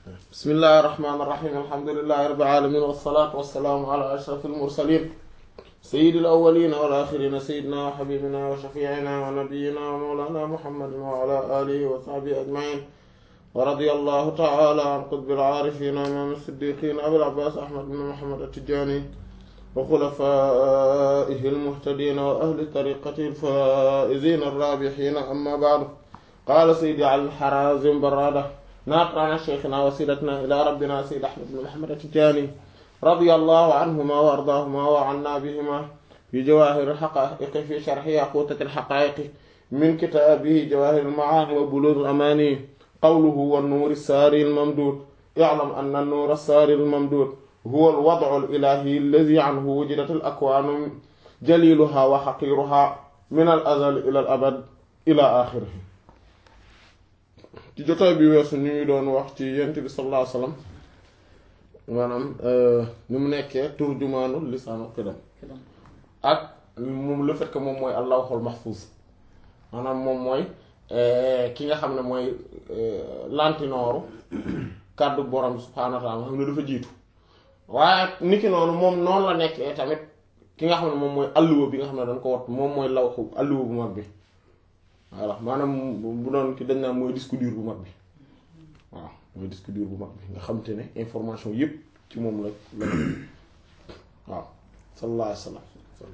bismillahi irrahmani irrahim alhamdulilahi rabbil alamin wassalatu wassalaamu ala ashrafil mursalin sayyidil awwalina wal axirina sayyidina wa habibina wa shafiina wa nabiyina wa mawlana muhammadin wa ala alihi wa sahbihi ajmain wa radiyallahu ta'ala an qutbil aarifina imaam siddiqin abil abbas ahmad bin muhammad at-tijani wa xulafaihi almuhtadina wa ahli tariqati alfaizina arrabihina amma ba'du qaala sayyidi al-harazim barrada ناقل عن شيخنا وسيلتنا إلى ربنا سيد أحمد بن محمد التجاني رضي الله عنهما وأرضاهما وعنا بهما في جواهر الحقائق في شرح ياقوتة الحقائق من كتابه جواهر المعاني وبلوغ الأماني قوله والنور الساري الممدود اعلم أن النور الساري الممدود هو الوضع الإلهي الذي عنه وجدت الأكوان جليلها وحقيرها من الأزل إلى الأبد إلى آخره ci jotaay bi weesu ñu ngi doon wax ci yent bi sallallahu alayhi wasallam maanaam ni mu nekkee turjumaanu lisaanu qidam ak moom le fait que moom mooy al-lawhul mahfuz maanaam moom mooy ki nga xam ne mooy lantinooru kàddu borom subhaanahu wa ta'ala nga xam ne dafa jiitu waaye niki noonu moom noonu la nekkee tamit ki nga xam ne moom mooy alluwa bi nga xam ne dañ ko wat moom mooy lawhu alluwa bu mag bi voilà maanaam bu doon ki dañ naan mooy disque dur bu mag bi waaw mooy disque dur bu mag bi nga xam te ne information yépp ci moom la la waaw sallallahu alayhi wa sallam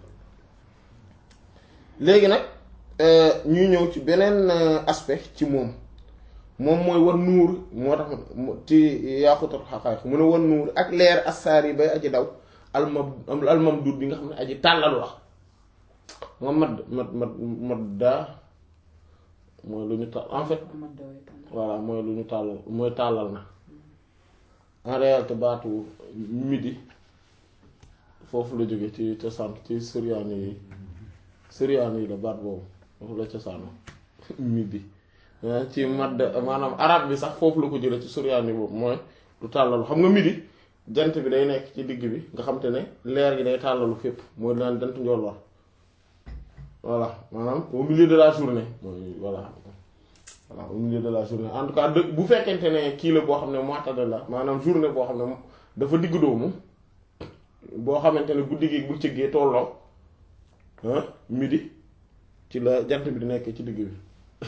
léegi nag ñuy ñëw ci beneen aspect ci moom moom mooy war nuur moo tax ci yaaqutat xaqaayiq mu ne war nuur ak leer assaar yi bay aji daw almam almamdud bi nga xam ne aji tàllalu la nga mad mad mad madda mooy lu ñu tàll en fait voilà mooy lu ñu tàllal mooy tàllal na en réalité baatu midi foofu la jóge ci cosaan ci suryaani yi suryaani yi la baat boobu foofu la cosaano midi ci madd maanaam arab bi sax foofu la ko jële ci suryaani boobu mooy lu tàllalu xam nga midi jant bi day nekk ci digg bi nga xam te ne leer gi day tàllalu fépp mooy daan jant njool war voilà maanaam au milieu de la journée mooy voilà voilà au milieu de la journée en tout cas de bu fekkente ne kii la boo xam ne mu'tadal la maanaam journée boo xam ne dafa digg doomu boo xamante ne guddi gi bu cëggee tolloo ah midi ci la jant bi di nekk ci digg bi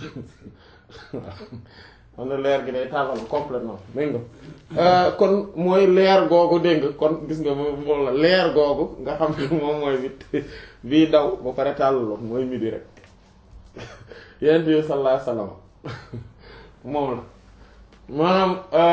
xam ne leer gi day tàllal complètement dégg nga kon mooy leer googu dégg nga kon gis nga moom la leer googu nga xam ne moom mooy bi bii daw ba pare tàllaloon mooy midi rek yonent bi sallallahu alayhi wasallam moom la maanaam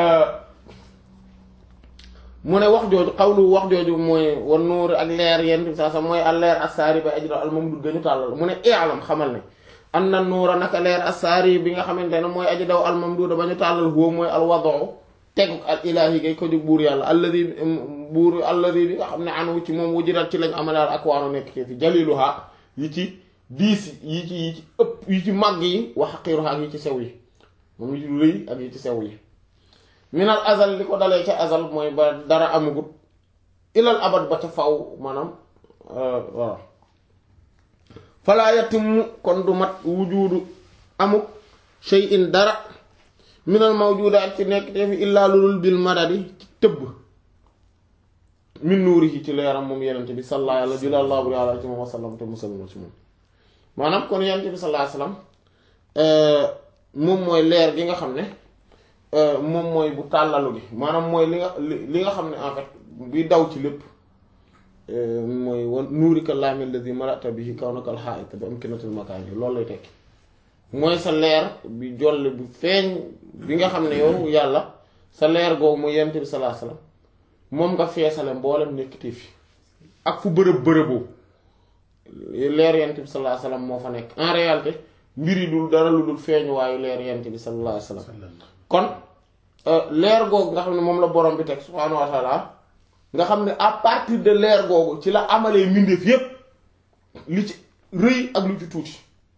mu ne wax jooju xawlu wax jooju mooy wan nuur ak leer yonent bi saa sax mooy al leer assaari ba ajra al mamdud gënu tàllal mu ne i'lam xamal ne an na nuura naka leer assaari bi nga xamante ne mooy aji daw al mamduda ba ñu tàllal huwa mooy al wadu tegu al ilaahi gay ko jóg buur yàlla alladi buur alladi bi nga xam ne anu ci moom wujirat ci lañ amalaal ak waanu nekk ci fi jaliluha yi ci diis yi ci yi ci ëpp yi ci màgg yi wa haqiruha ak yi ci sew yi moom yi ci rëy ak yi ci sew yi minal azal li ko dalee ca azal mooy ba dara amugut ilal abad ba ca faw maanaam waaw falaa yatimu kon du mat wujudu amuk shay'in dara minal mawjudaat ci nekk te fi illaa lulul bil madadi ci tëbb min nuurihi ci leeram moom yenente bi sallallaahu yàlla julallahu buri àla ci moom wasallam te musalma ci moom maanaam kon yenente bi sallallaahu alayhi wasallam moom mooy leer gi nga xam ne moom mooy bu tàllalu gi maanaam mooy li nga li nga xam ne en fait bi daw ci lépp mooy wan nuurika laami allazi malata bihi kawnakal haa'ita bi amkinatil makaan yi loolu lay tekki mooy sa leer bi jolle bu feeñ bi nga xam ne yow yàlla sa leer googu mooy yent bi sallallahu alayhi wasallam moom nga feesale mboolem nekkati fi ak fu bërëb bërëboo leer yent bi sallallahu alayhi wasallam moo fa nekk en réalité mbir yi dul dara lu dul feeñu waayu leer yent bi sallallahu alayhi wasallam kon leer googu nga xam ne moom la borom bi teg subhaanahu wa ta'ala nga xam ne à partir de leer googu ci la amalee mbindeef yépp li ci rëy ak lu ci tuuti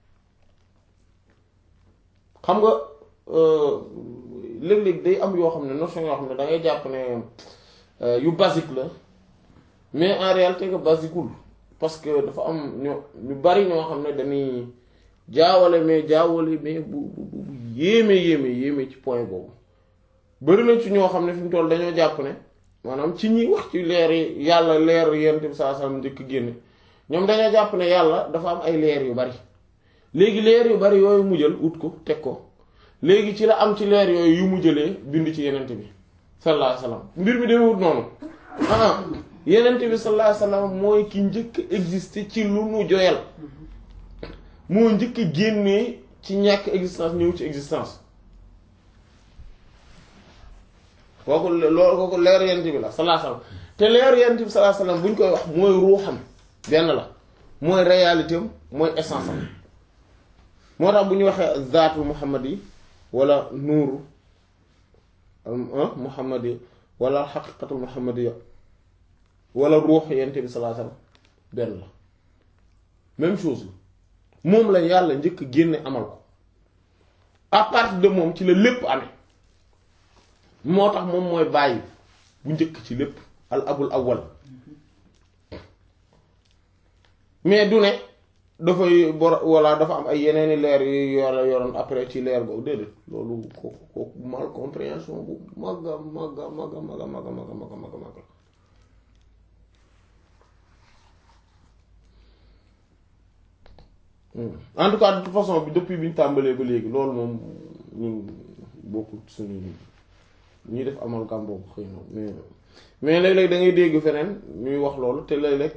xam nga léeg-léeg day am yoo xam ne notion yoo xam ne da ngay jàpp ne yu basique la mais en réalité que basiqueul parce que dafa am ñoo ñu bari ñoo xam ne dañuy jaawale mais jaawale mais bu bu bu yéeme yéeme yéeme ci point boobu bari na ci ñoo xam ne fi mu toll dañoo jàpp ne maanaam ci ñi wax ci leer yi yàlla leer yent bi saa sallam njëkk génne ñoom dañoo jàpp ne yàlla dafa am ay leer yu bari léegi leer yu bari yooyu mu jël ut ko teg ko léegi ci la am ci leer yooyu yu mu jëlee bind ci yenent bi sallallahu alayhi wasallam mbir mi demewut noonu ah yenent bi sallallahu alayhi wasallam mooy ki njëkk exister ci lu nu joyal moo njëkk génnee ci ñàkk existence ñëw ci existence kooku loolu kooku leer yent bi la sallallahu alayhi wasallam te leer yent bi sallallahu alayhi wasallam bu ñu koy wax mooy ruuxam benn la mooy réalité am mooy essence am moo tax bu ñu waxee zaatu muhammad yi wala nuuru muhammad yi wala xaqiqatu muhammad yi wala ruux yent bi sallallahu alayhi wasallam benn la même chose la moom la yàlla njëkk génne amal ko à partir de moom ci la lépp amee moo tax moom mooy bàyyi bu njëkk ci lépp al abul awwal mais du ne dafay bor walla dafa am ay yeneeni leer yu yore yoroon après ci leer boobu déedéet loolu kooku kooku mal compréhension bu magga magga magga magga magga magga magga magga magga en tout cas de toute façon bi depuis bi ñu tàmbalee ba léegi loolu moom ñun bokkul suñu ñuy def amal gàm boobu xëy na mais mais léeg-léeg da ngay dégg feneen ñuy wax loolu te léeg-léeg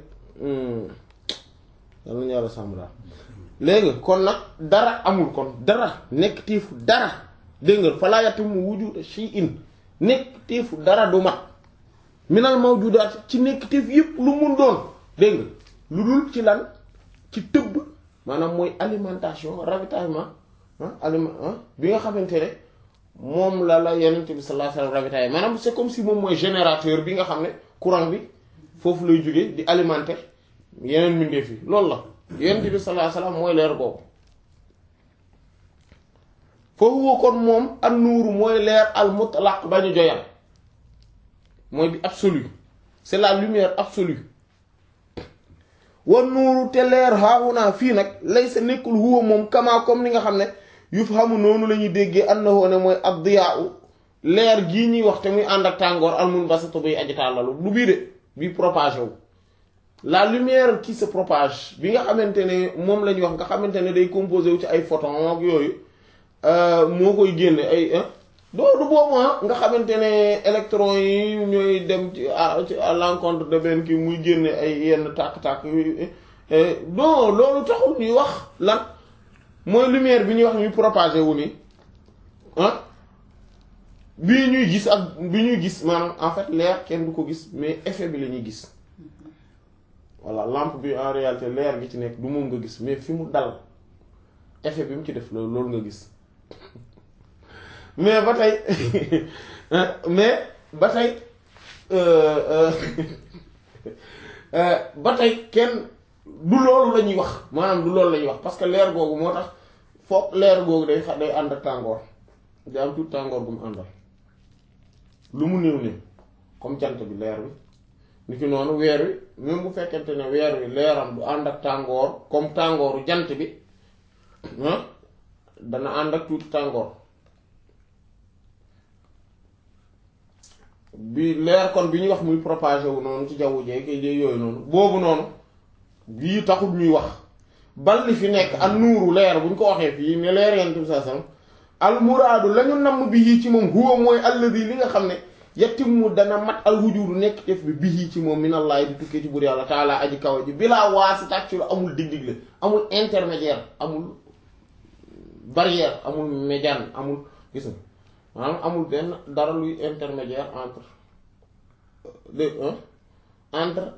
yal nañu yàlla sàmm daal léegi kon nag dara amul kon dara nekk tiifu dara dégg nga fa laa yatimu wujuda shay'in nekk tiifu dara du mat minal mawjudaat ci nekk tiif yëpp lu mun doon dégg nga lu dul ci lan ci tëbb maanaam mooy alimentation ravitaillement aliment bi nga xamante ne moom la la yonent bi sallallahu alayhi wasallam ravitailler maanaam c'est comme si moom mooy générateur bi nga xam ne courant bi foofu lay jóge di alimenter yeneen mbindeef yi loolu la yonent bi sallallahu alayhi wasallam mooy leer googu foofu kon moom an nuuru mooy leer al mutlaq ba ñu joyal mooy bi absolu c'est la lumière absolue wan nuuru te leer haahunaa fii nag lay sa nekkul huwa moom kama comme ni nga xam ne yufhamu noonu la ñuy déggee annahu ne mooy ad-diyaa'u leer gii ñuy wax te muy ànd ak tàngoor al-munbasitu bay aji tàllalu du bii de bii propagé wu la lumière qui se propage bi nga xamante ne moom la ñuy wax nga xamante ne day composé wu ci ay photons ak yooyu moo koy génne ay doo du boobu nga xamante ne électrons yi ñooy dem ci à l'encontre de benn kii muy génne ay yenn tàkk-tàkk non loolu taxul ñuy wax lan mooy lumière bi ñuy wax ñuy propagé wu ni ah bii ñuy gis ak bi ñuy gis maanaam en fait leer kenn du ko gis mais effet bi la ñuy gis voilà lampe bi en réalité leer gi ci nekk du moom nga gis mais fi mu dal effet bi mu ci def loolu loolu nga gis mais ba tey mais ba tey ba tey kenn du loolu la ñuy wax maanaam du loolu la ñuy wax parce que leer googu moo tax foog leer googu day xa day ànd ak tàngoor day am tout tàngoor bu mu àndal lu mu néew néew comme jant bi leer bi ni ki noonu weer wi même bu fekkente ne weer wi leeram du ànd ak tàngoor comme tàngooru jant bi dana ànd ak tuuti tàngoor bi leer kon bi ñuy wax muy propagé wu noonu ci jawwu jeeg yooyu noonu boobu noonu bii taxul ñuy wax bal li fi nekk ak nuuru leer bu ñu ko waxee fii ne leer yenn sa sam al muraadu la ñu namm bi yii ci moom huwa mooy alladi li nga xam ne yatimmu dana mat al wujudu nekk def bi bii ci moom minallahi di tukkee ci buur yàlla taala aji kaw ji bilaa waasita ci lu amul dig-dig la amul intermédiaire amul barrière amul médiane amul gis nga maanaam amul benn dara luy intermédiaire entre de entre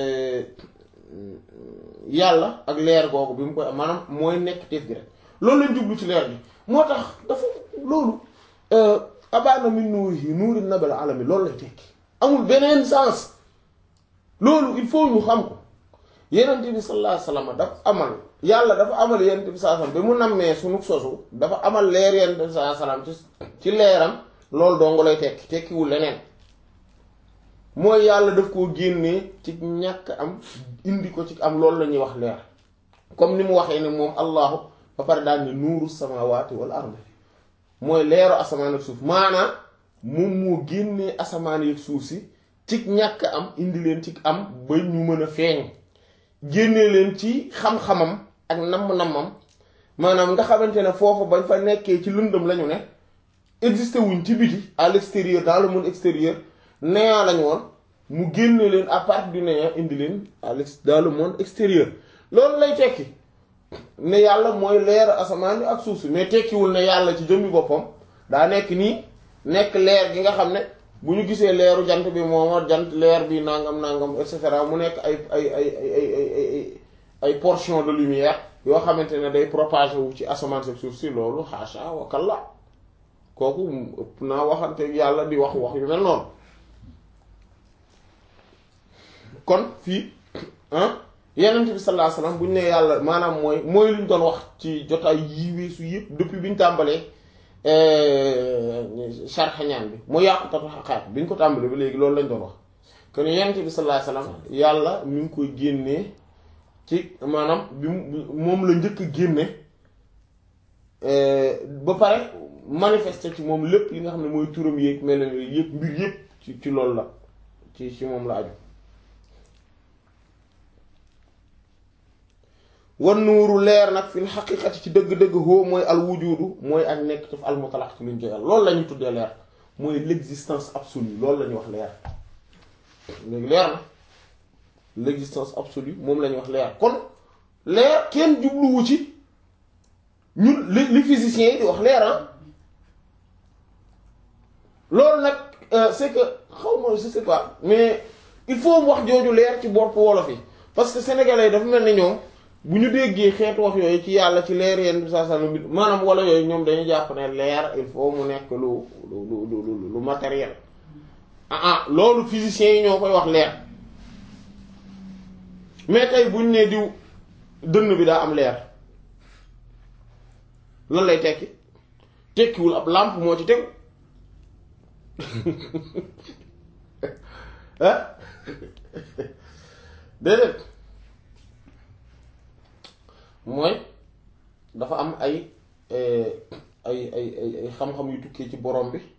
yàlla ak leer googu bi mu koy maanaam mooy nekk teef gi rek loolu lañ jublu ci leer bi moo tax dafa loolu abaana min nuurihi nuuri nabil alami loolu lay tekki amul beneen sens loolu il faut ñu xam ko yenent bi sallallahu alayhi wasallam dafa amal yàlla dafa amal yenent bi sallallahu alayhi wasallam ba mu nammee sunu sosu dafa amal leer yenent bi sallallahu alayhi wasallam ci ci leeram loolu dong lay tekki tekkiwul leneen mooy yàlla daf koo génnee ci ñàkk am indi ko ci am loolu la ñuy wax leer comme ni mu waxee ne moom allahu ba pare daal ni nuuru samawati wal ardi mooy leeru asamaan ak suuf maanaa moom moo génnee asamaan yeeg suuf si ci ñàkk am indi leen ci am ba ñu mën a feeñ génnee leen ci xam-xamam ak namm-nammam maanaam nga xamante ne foofu bañ fa nekkee ci lëndëm lañu ne existé wuñ ci biti à l'extérieur dans le monde extérieur néant lañu woon mu génne leen à partir du néant indi leen à l'ex dans le monde extérieur loolu lay tekki ne yàlla mooy leer asamaan ak suuf si mais tekkiwul ne yàlla ci jëmmi boppam daa nekk nii nekk leer gi nga xam ne bu ñu gisee leeru jant bi mooma jant leer bi nangam nangam et cetera mu nekk ay ay ay ay ay ay portion de lumière yoo xamante ne day propagé wu ci asamaan ak suuf si loolu xaasha wa kalla kooku ëpp naa waxante yàlla di wax wax yu mel noonu kon fii ah yenent bi sallallahu alayhi wasallam bu ñu ne yàlla maanaam mooy mooy lu ñu doon wax ci jotaay yi weesu yëpp depuis bi ñu tàmbalee charxañaan bi mu yàqutatu xaqaat bi ñu ko tàmbalee ba léegi loolu lañ doon wax kon yenent bi sallallahu alayhi wasallam yàlla mi ngi koy génnee ci maanaam bi moom la njëkk a génne ba pare manifester ci moom lépp li nga xam ne mooy turam yéeg mel yëpp mbir yëpp ci ci loolu la ci ci moom la aju wan nuuru leer nag fil xaqiqati ci dëgg-dëgg hoo mooy al wujudu mooy ak nekk ci al mutlaq ci luñ joyal loolu la ñuy tuddee leer mooy l'existence absolue loolu la ñuy wax leer léegi leer na l'existence absolue moom la ñuy wax leer kon leer kenn jubluwu ci ñun li li physiciens yi di wax leer ah loolu nag c'est que xaw ma je sais pas mais il faut wax jooju leer ci bopp wolof yi parce que sénégalais yi dafa mel ni ñoom bu ñu déggee xeetu wax yooyu ci yàlla ci leer yenn bi saa saa bi maanaam wala yooyu ñoom dañuy jàpp ne leer il faut mu nekk lu lu lu lu matériel ah ah loolu physiciens yi ñoo koy wax leer mais tey buñ ne diw dënn bi daa am leer lan lay tekki tekkiwul ab lampe moo ci tegu ah déedéet mooy dafa am ay ay ay ay ay xam-xam yu tukkee ci borom bi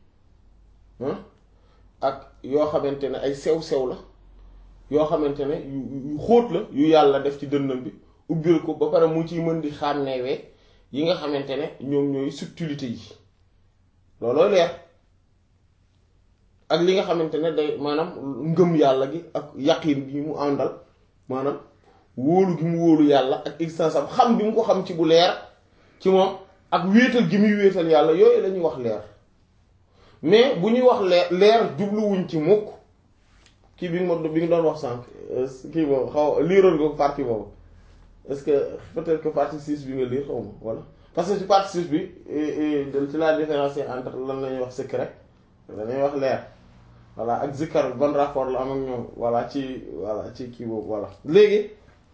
ak yoo xamante ne ay sew-sew la yoo xamante ne yu yu xóot la yu yàlla def ci dënnam bi ubbil ko ba pare mu ciy mën di xàmmeewee yi nga xamante ne ñoom ñooy subtilité yi looloo leer ak li nga xamante ne day maanaam ngëm yàlla gi ak yaqin bi mu àndal maanaam wóolu gi mu wóolu yàlla ak existence am xam bi mu ko xam ci bu leer ci moom ak wéetal gi muy wéetal yàlla yooyu la ñuy wax leer mais bu ñuy wax leer leer jubluwuñ ci mukk kii bi nga ma bi nga doon wax sànq kii boobu xaw liiroon nga ko partie boobu est-ce que peut-être que partie six bi nga lire xaw ma voilà parce que ci partie six bi ci la différence entre lan la ñuy wax secret la ñuy wax leer voilà ak zikkar ban rapport la am ak ñoom voilà ci voilà ci kii boobu voilà léegi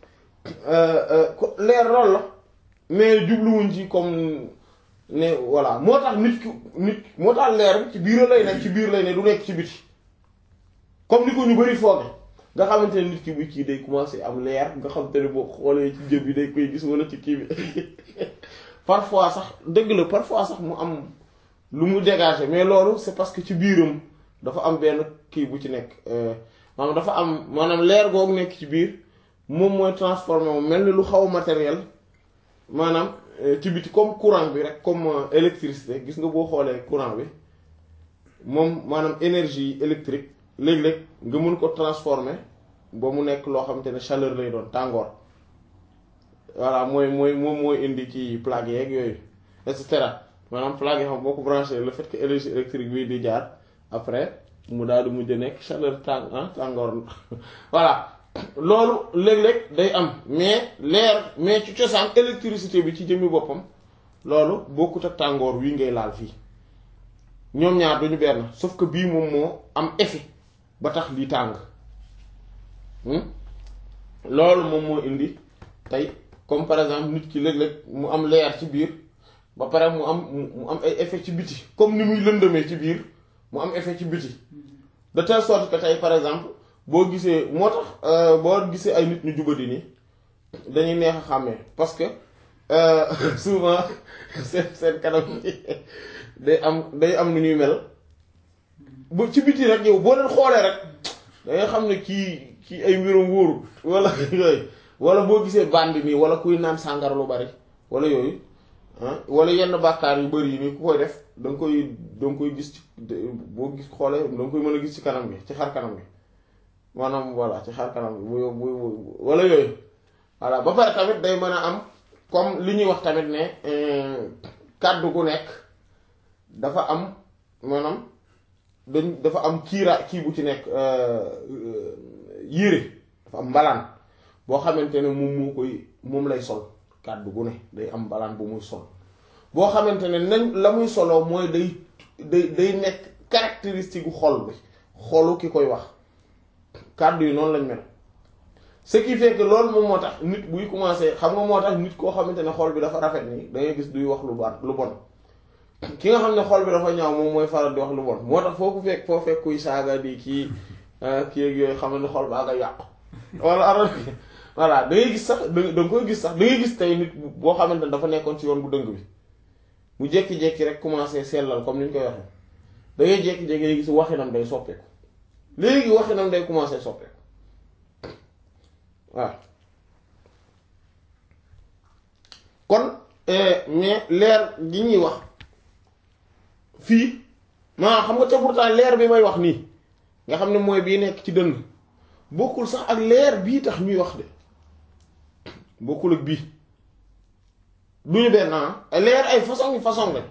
leer loolu la mais jubluwuñ ci comme ne voilà moo tax nit ki nit moo tax leer bi ci biir lay nekk ci biir lay ne du nekk ci biti comme ni ko ñu bari fooge nga xamante ne nit ki bu kii day commencer am leer nga xamante ne boo xoolee ci jëb bi day koy gis wala ci kii bi parfois sax dëgg la parfois sax mu am lu mu dégager mais loolu c'est parce que ci biiram dafa am benn kii bu ci nekk maanaam dafa am maanaam leer googu nekk ci biir moom mooy transformé moom mel ni lu xaw matériel maanaam ci biti comme courant bi rek comme électricité gis nga boo xoolee courant bi moom maanaam énergie électrique léeg-léeg nga mën ko transformer ba mu nekk loo xamante ne chaleur lay doon tàngoor voilà mooy mooy moom mooy indi ci plaque yeeg yooyu et cetera maanaam plaque yi xam boo ko branché le fait que énergie électrique bi di jaar après mu daal di mujj nekk chaleur tàng tàngoor voilà loolu léeg-léeg day am mais leer mais ci cosaan électricité bi ci jëmmi boppam loolu bokkut ak tàngoor wii ngay laal fii ñoom ñaar duñu benn sauf que bii moom moo am effet ba tax lii tàng loolu moom moo indi tey comme par exemple nit ki léeg-léeg mu am leer ci biir ba pare mu am mu am ay effet ci biti comme ni muy lëndëmee ci biir mu am effet ci biti de telle sorte que tey par exemple boo gisee moo tax boo gisee ay nit ñu jubadi nii dañuy neex a xàmmee parce que souvent seen seen kanam day am day am nu ñuy mel ba ci biti rek yow boo leen xoolee rek da nga xam ne kii kii ay mbiram wóoru wala yooyu wala boo gisee bandi nii wala kuy naan sàngara lu bari wala yooyu ah wala yenn bàkkaar yu bari yi nii ku koy def da nga koy da nga koy gis ci boo gis xoolee da nga koy mën a gis ci kanam gi ci xar kanam gi maanaam voilà ci xar kanam gi bu bu wala yooyu voilà ba pare tamit day mën a am comme li ñuy wax tamit ne kàddu gu nekk dafa am maanaam dañ dafa am kiira kii bu ci nekk yére dafa am mbalaan boo xamante ne moom moo koy moom lay sol kàddu gu ne day am mbalaan bu muy sol boo xamante ne nañ la muy soloo mooy day day day nekk caractéristique gu xol bi xolu ki koy wax kàddu yi noonu lañ mel ce qui fait que loolu moom moo tax nit buy commencer xam nga moo tax nit koo xamante ne xol bi dafa rafet nii da ngay gis duy wax lu baax lu bon ki nga xam ne xol bi dafa ñaaw moom mooy faral di wax lu bon moo tax foo ko fekk foo fekk kuy saaga di kii kii ak yooyu xam ne xol baa nga yàqu wala ara voilà da ngay gis sax da nga koy gis sax da ngay gis tey nit boo xamante ne dafa nekkoon ci yoon bu dëng bi mu jékki-jékki rek commencé sellal comme ni ñu koy waxee da ngay jékki-jékki day gis waxinam day soppeeku léegi waxinam day commencé soppeeku waaw kon mais leer gi ñuy wax fii maanaam xam nga te pourtant leer bi may wax nii nga xam ne mooy bii nekk ci dënn bokkul sax ak leer bii tax ñuy wax de bokkul ak bii duñu benn leer ay façon yi façon la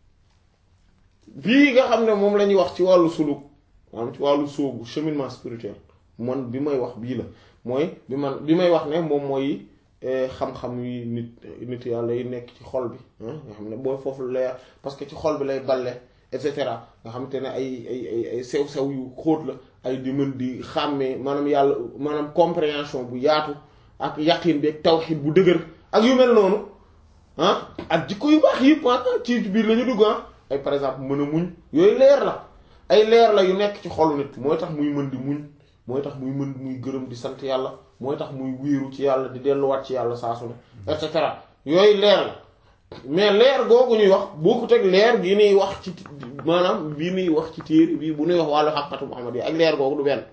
bii nga xam ne moom la ñuy wax ci wàllu suluk maanaam ci wàllu sóobu cheminement spirituel man bi may wax bii la mooy bi man bi may wax ne moom mooy xam-xam yi nit nit yàlla yi nekk ci xol bi nga xam ne booy foofu leer parce que ci xol bi lay balle et cetera nga xam te ne ay ay ay ay sew-sew yu xóot la ay di mën di xàmmee maanaam yàlla maanaam compréhension bu yaatu ak yaqin bi ak tawxid bu dëgër ak yu mel noonu ah ak jikko yu baax yëpp ci biir la ñu dugg ay par exemple mën a muñ yooyu leer la ay leer la yu nekk ci xolu nit mooy tax muy mën di muñ mooy tax muy mën muy gërëm di sant yàlla mooy tax muy wéeru ci yàlla di delluwaat ci yàlla saa su ne et cetera yooyu leer la mais leer googu ñuy wax bokkut ak leer gi ñuy wax ci maanaam bii ñuy wax ci téere bii bu ñuy wax wàllu xaqatu Muhammad yi ak leer googu du benn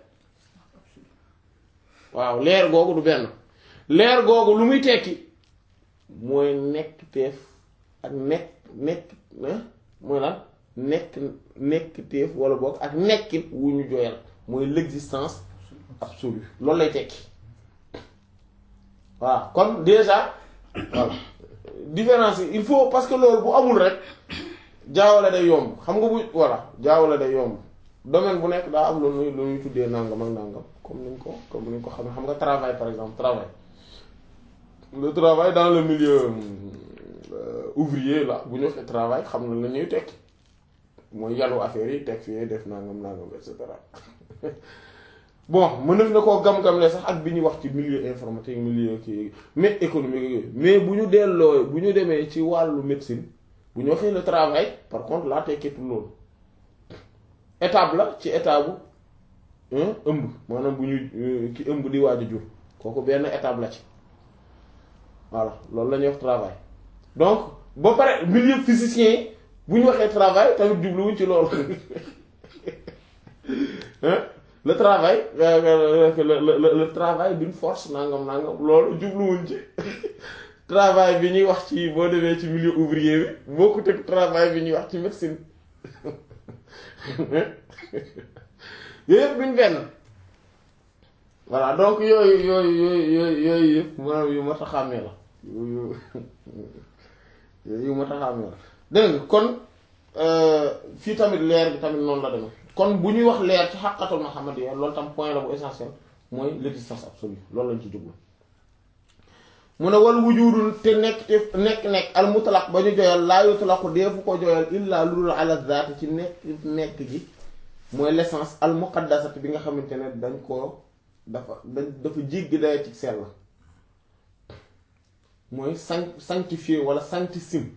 waaw leer googu du benn leer googu lu muy tekki mooy nekk teef ak nekk nekk mooy lan nekk nekk teef wala boog ak nekkin wu ñu joyal mooy l'existence absolue loolu lay tekki voilà kon déjà voilà différence yi il faut parce que loolu bu amul rek jaawale day yomb xam nga bu voilà jaawale day yomb domaine bu nekk daa am lu ñuy lu ñuy tuddee nangam ak nangam comme niñ ko comme niñ ko xam xam nga travail par exemple travail le travail dans le milieu ouvrier là bu ñu waxee travail xam na la ñuy tekki mooy yàllu affaire yi teg fii def nangam nangam et cetera bon mën na koo gam-gamle sax ak bi ñuy wax ci milieu informatique milieu kii mais économique yooyu mais bu ñu delloo bu ñu demee ci wàllu médecine bu ñu waxee le travail par contre laa tekkitul loolu étape la ci étape bu ëmb maanaam bu ñu ki ëmb di waaj a jur kooku benn étape la ci voilà loolu la ñuy wax travail donc ba pare milieu physicien yi bu ñu waxee travail tamit jubluwuñ ci loolu le travail le le le travail d'une force nangam nangam loolu jubluwuñ ci travail bi ñuy wax ci boo demee ci milieu ouvrier bi bokkut ak travail bi ñuy wax ci médecine yooyu yëpp duñ benn voilà donc yooyu yooyu yooyu yooyu yooyu yëpp maanaam yu mat a xàmmee la yu yu mat a xàmmee la dégg nga kon fii tamit leer bi tamit noonu la demee kon bu ñuy wax leer ci xaqatul Muhammadiyya loolu tam point la bu essentiel mooy l'existence absolue loolu lañ ci jublu mu ne wal wujudul te nekk te nekk nekk al mutlaq ba ñu joyal laa yutlaqu deefu ko joyal illa lu dul ala zaati ci nekk nekk gi mooy l'essence al muqaddasati bi nga xamante ne dañ koo dafa dañ dafa jéggi day ci sell mooy san sanctifié wala sanctissime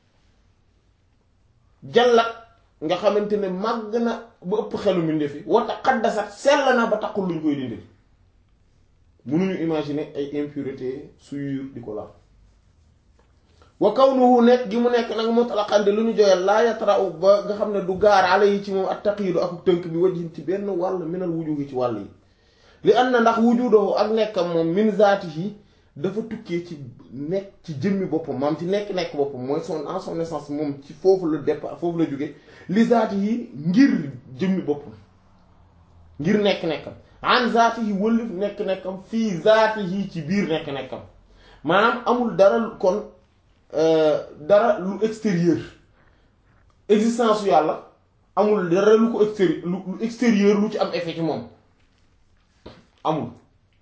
jallat nga xamante ne màgg na ba ëpp xelu mbindeef yi wa taqaddasat sell na ba taxul luñ koy dindi mënuñu imaginer ay impureté souillure di ko laal wa kawnuhu nekk gi mu nekk nag mutlaqan di lu ñu joyal laa yatra'u ba nga xam ne du gaar ala yi ci moom ak taqiidu ak tënk bi wajhin ci benn wàll minal wujuhi ci wàll yi li an na ndax wujudahu ak nekkam moom min zaatihi dafa tukkee ci nekk ci jëmmi boppam maam ci nekk-nekk boppam mooy son en son essence moom ci foofu la départ foofu la jóge li zaatihi ngir jëmmi boppam ngir nekk-nekkam an zaatihi wëllif nekk-nekkam fii zaatihi ci biir nekk-nekkam maanaam amul dara kon dara lu extérieur existence yu yàlla amul dara lu ko extérieur lu extérieur lu ci am effet ci moom amul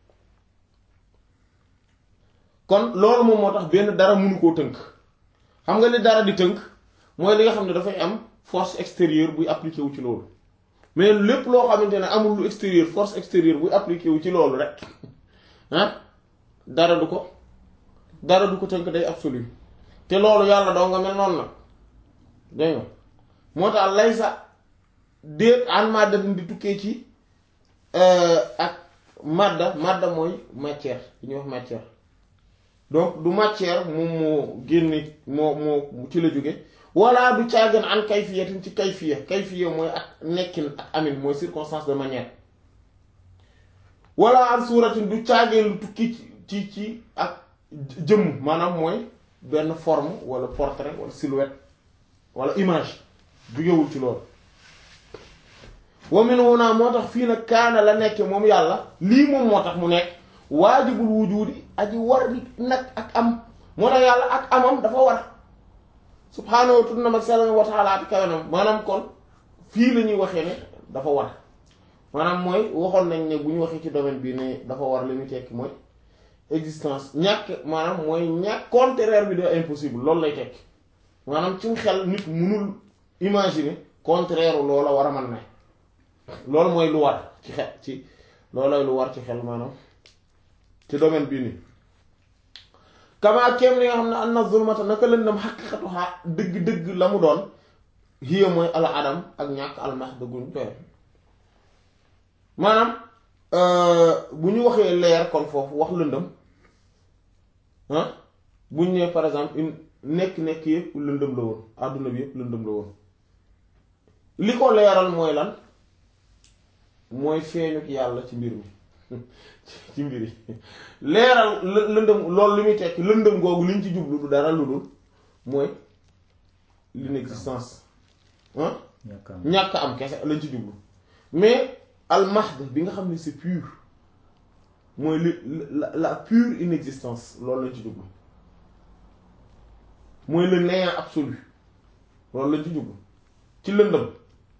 kon loolu moom moo tax benn dara mënu koo tënk xam nga li dara di tënk mooy li nga xam ne dafay am force extérieure buy appliqué wu ci loolu mais lépp loo xamante ne amul lu extérieur force extérieure buy appliqué wu ci loolu rek ah dara du ko dara du ko tënk day absolu te loolu yàlla doo nga mel noonu nag dégg nga moo tax lay sa déet an madda di tukkee ci ak madda madda mooy matière li ñuy wax matière donc du matière moom moo génne moo moo ci la jóge walla du caagan an kayfiyatin ci kayfiya kayfiya mooy ak nekkin ak amin mooy circonstance de manière walla an suuratin du caageen lu tukki ci ci ak jëmm maanaam mooy benn forme walla portrait walla silhouette walla image jugewul ci loolu wa min huna moo tax fii nag kaana la nekke moom yàlla lii moom moo tax mu nekk waajibul wujudi aji war nag ak am moo tax yàlla ak amam dafa war subhaanahu tuddnam ak sell wa ta'ala kawenam maanaam kon fii la ñuy waxee ne dafa war maanaam mooy waxoon nañ ne bu ñu waxee ci domaine bi ne dafa war li muy tekki mooy existence ñàkk maanaam mooy ñàkk contraire bi de impossible loolu lay tekki maanaam ci xel nit mënul imaginer contraire loola war a mën na loolu mooy lu war ci xel ci loolooy lu war ci xel maanaam ci domaine bii nii kamaa kéem li nga xam ne an na zulmata naka lëndam xaqiqatuha dëgg-dëgg la mu doon hiya mooy al adam ak ñàkk almax dëgguñ doyal maanaam bu ñu waxee leer kon foofu wax lëndëm ah bu ñu nee par exemple une nekk-nekk yëpp lëndëm la woon àdduna bi yëpp lëndëm la woon li ko leeral mooy lan mooy feeñuk yàlla ci mbir mi ci mbir yi leeral lëndëm loolu li muy tekki lëndëm googu liñ ci jublu du dara lu dul mooy l'inexistence ah ñàkk am kese lañ ci jublu mais al mahd bi nga xam ne c'est pur mooy li la la pure inexistence loolu lañ ci jublu mooy le néant absolu loolu lañ ci jublu ci lëndëm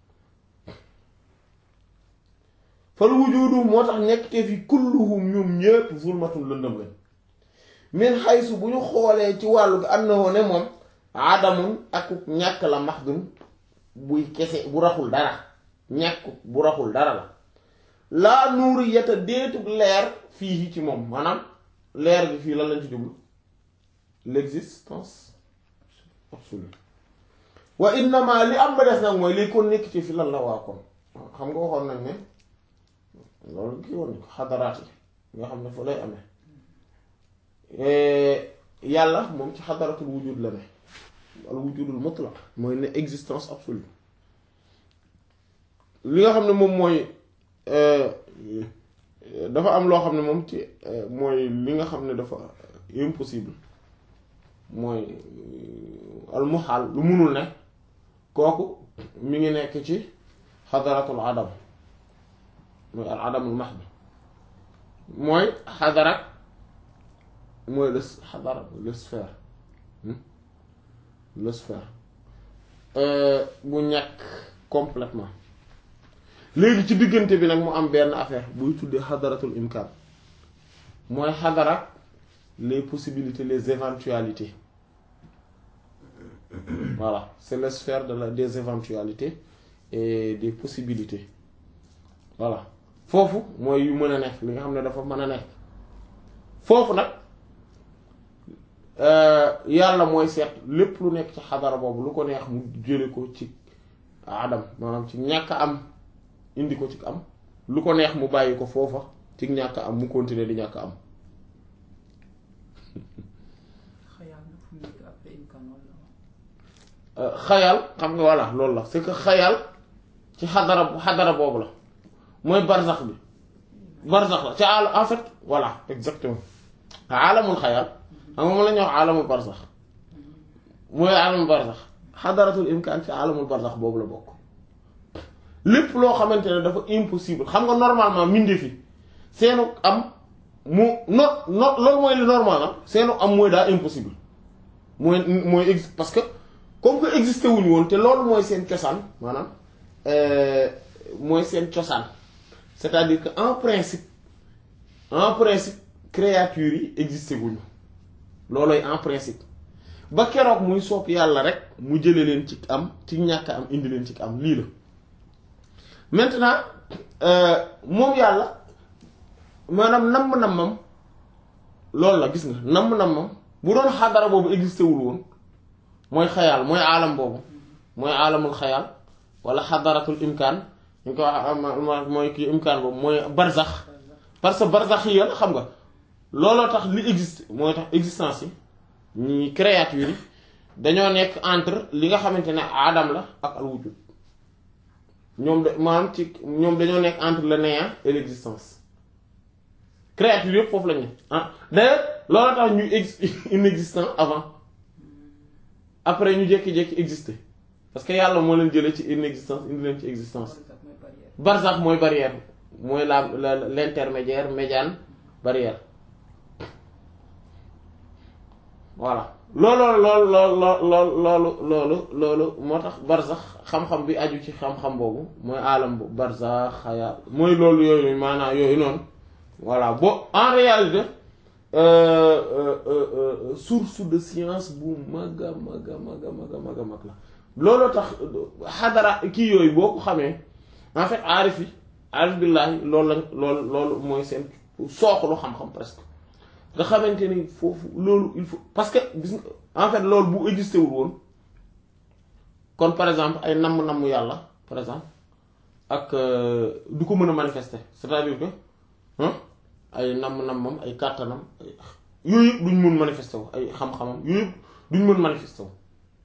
fal wujudu moo tax nekk te fi kulluhum ñoom ñépp zulmatun lëndëm lañ min xaysu bu ñu xoolee ci wàllu ga annahu ne moom aadamun ak ñàkk la mahdun buy kese bu raxul dara ñàkk bu raxul dara la laa nuuri yata déetug leer fii ci moom maanaam leer gi fii lan lañ ci jublu l'existence absolue wa innama li am ba des nag mooy lii kon nekk ci fi lan la waa kon xam nga waxoon nañ ne loolu kii woon xadaraat yi nga xam ne fa lay amee yàlla moom ci xadaratul wujud la ne al wujudul mutlaq mooy ne existence absolue li nga xam ne moom mooy dafa am loo xam ne moom ci mooy li nga xam ne dafa impossible mooy al muhaal lu munul ne kooku mi ngi nekk ci xadaratul adam mooy al adamul mahd mooy xadarat mooy le xadara le sphère le sphère bu ñàkk complètement léegi ci diggante bi nag mu am benn affaire buy tuddee xadaratul imkaan mooy xadarat les possibilités les éventualités voilà c'est la sphère de la des éventualités et des possibilités voilà foofu mooy yu mën a nekk li nga xam ne dafa mën a nekk foofu nag yàlla mooy seet lépp lu nekk ci xadara boobu lu ko neex mu jële ko ci adam maanaam ci ñàkk am indi ko ci am lu ko neex mu bàyyi ko foofa ci ñàkk am mu continuer di ñàkk am xayaam na fu mu nekk après xayal xam nga voilà loolu la c'est que xayal ci xadara xadara boobu la mooy barzax bi barzax la ci àll en fait voilà exactement alamul xayal xam nga moom la ñuy wax alamul barzax mooy alamul barzax xadaratul imkaan ci alamul barzax boobu la bokk lépp loo xamante ne dafa impossible xam nga normalement mbindeef yi seenu am mu no no loolu mooy li normal am seenu am mooy daa impossible mooy mooy ex parce que comme que existé wuñu woon te loolu mooy seen cosaan maanaam mooy seen cosaan c'est-à-dire que en principe en principe créatures yi existé wuñu loolooy en principe ba keroog muy soob yàlla rek mu jële leen ci am ci ñàkk am indi leen ci am lii la maintenant moom yàlla maanaam namm-nammam loolu la gis nga namm-nammam bu doon xadara boobu existé wul woon mooy xayaal mooy aalam boobu mooy aalamul xayaal wala xadaratul imkaan ñu ko wax mooy kii imkaan boobu mooy barzax parce que barzax yi la xam nga looloo tax li existe mooy tax existence yi ñi créature yi dañoo nekk entre li nga xamante ne aadam la ak al wujud ñoom de maanaam ci ñoom dañoo nekk entre le néant et l'existence créature yëpp foofu lañu ah d'ailleurs loolu tax ñu ex inexistant avant après ñu jékki-jékki exister parce que yàlla moo leen jëlee ci inexistence indi leen ci existence barzax mooy barrière mooy la la l'intermédiaire médiane barrière voilà loolu loolu loolu loolu loolu loolu moo tax barzax xam-xam bi aju ci xam-xam boobu mooy alam bu barzax xayaa mooy loolu yooyu maanaam yooyu noonu voilà bo en réalité source de science bu mag a mag a mag a mag a mag a mag la looloo tax xadara kii yooyu boo ko xamee en fait aarif yi aarif billaahi loolu lañ loolu loolu mooy seen sooklu xam-xam presque nga xamante ni foofu loolu il faut parce que gis nga en fait loolu bu existé wul woon kon par exemple ay namm-namm yàlla par exemple ak du ko mën a manifester c'est-à-dire que ay namm-nammam ay kàttanam yooyu yëpp duñ mën manifester wu ay xam-xamam yooyu yëpp duñ mën manifester wu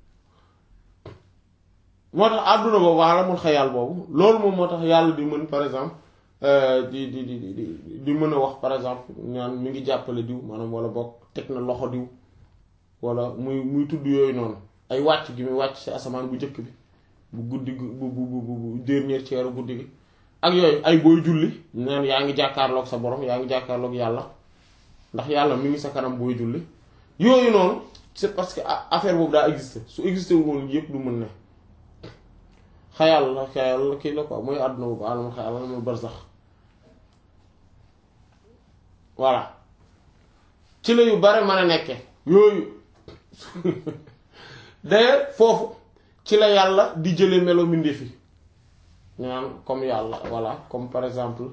moo tax àdduna boobu wala mun xayaal boobu loolu moom moo tax yàlla di mën par exemple di di di di di mën a wax par exemple ñaan mi ngi jàppale diw maanaam wala boog teg na loxo diw wala muy muy tudd yooyu noonu ay wàcc gi muy wàcc ci asamaan bu njëkk bi bu guddi bu bu bu bu dernier ceeru guddi gi ak yooyu ay booy julli naan yaa ngi jàkkaarloog sa borom yaa ngi jàkkaarloog yàlla ndax yàlla mi ngi sa kanam booy julli yooyu noonu c'est parce que affaire boobu daa existé su existé wu woon yëpp du mën ne xayal la xayal la kii la quoi mooy àdduna boobu alamul xayal alamul barzax voilà ci la yu bare mën a nekke yooyu d'ailleurs foofu ci la yàlla di jële melo mbindeef yi ñaan comme yàlla voilà comme par exemple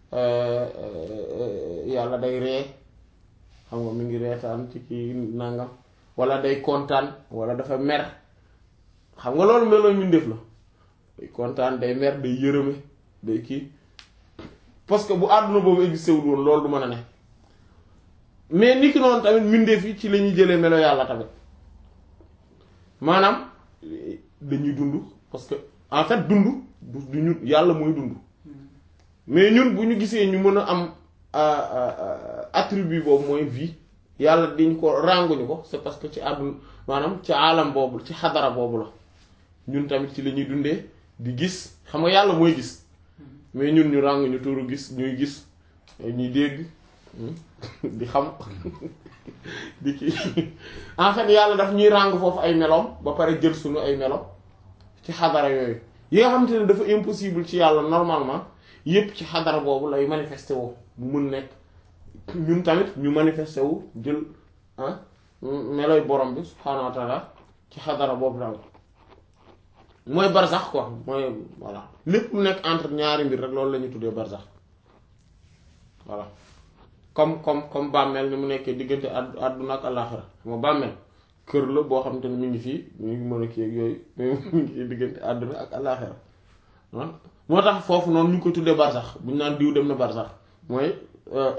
yàlla day ree xam nga mi ngi reetaan ci kii nangam wala day kontaan wala dafa mer xam nga loolu melo mbindeef la day kontaan day mer day yërëme day kii parce que bu àdduna boobu existé wul woon loolu du mën a ne mais niki noonu tamit mbindeef yi ci la ñuy jëlee melo yàlla tamit maanaam dañuy dund parce que en fait dund du ñun yàlla mooy dund mais ñun bu ñu gisee ñu mën a am attribut boobu mooy vie yàlla diñ ko rànguñu ko c'est parce que ci àdduna maanaam ci alam boobu ci xadara boobu la ñun tamit ci la ñuy dundee di gis xam nga yàlla mooy gis mais ñun ñu rànguñu tuuru gis ñuy gis ñuy dégg di xam di kii en fait yàlla daf ñuy ràng foofu ay meloom ba pare jël suñu ay melo ci xadara yooyu yi nga xamante ne dafa impossible ci yàlla normalement yépp ci xadara boobu lay manifesté woo mu mun nekk ñun tamit ñu manifesté wu jël ah meloy borom bi subhaanahu wa taala ci xadara boobu daal mooy barzax quoi mooy voilà lépp lu nekk entre ñaari mbir rek loolu la ñuy tuddee barzax voilà comme comme comme bàmmeel ni mu nekkee diggante àdd àdduna ak àllaaxira moo bàmmeel kër la boo xamante ne mi ngi fii mi ngi mën a kii ak yooyu mi ngi diggante àdduna ak àllaaxira moo tax foofu noonu ñu ngi koy tuddee barsax bu ñu naan diw dem na barsax mooy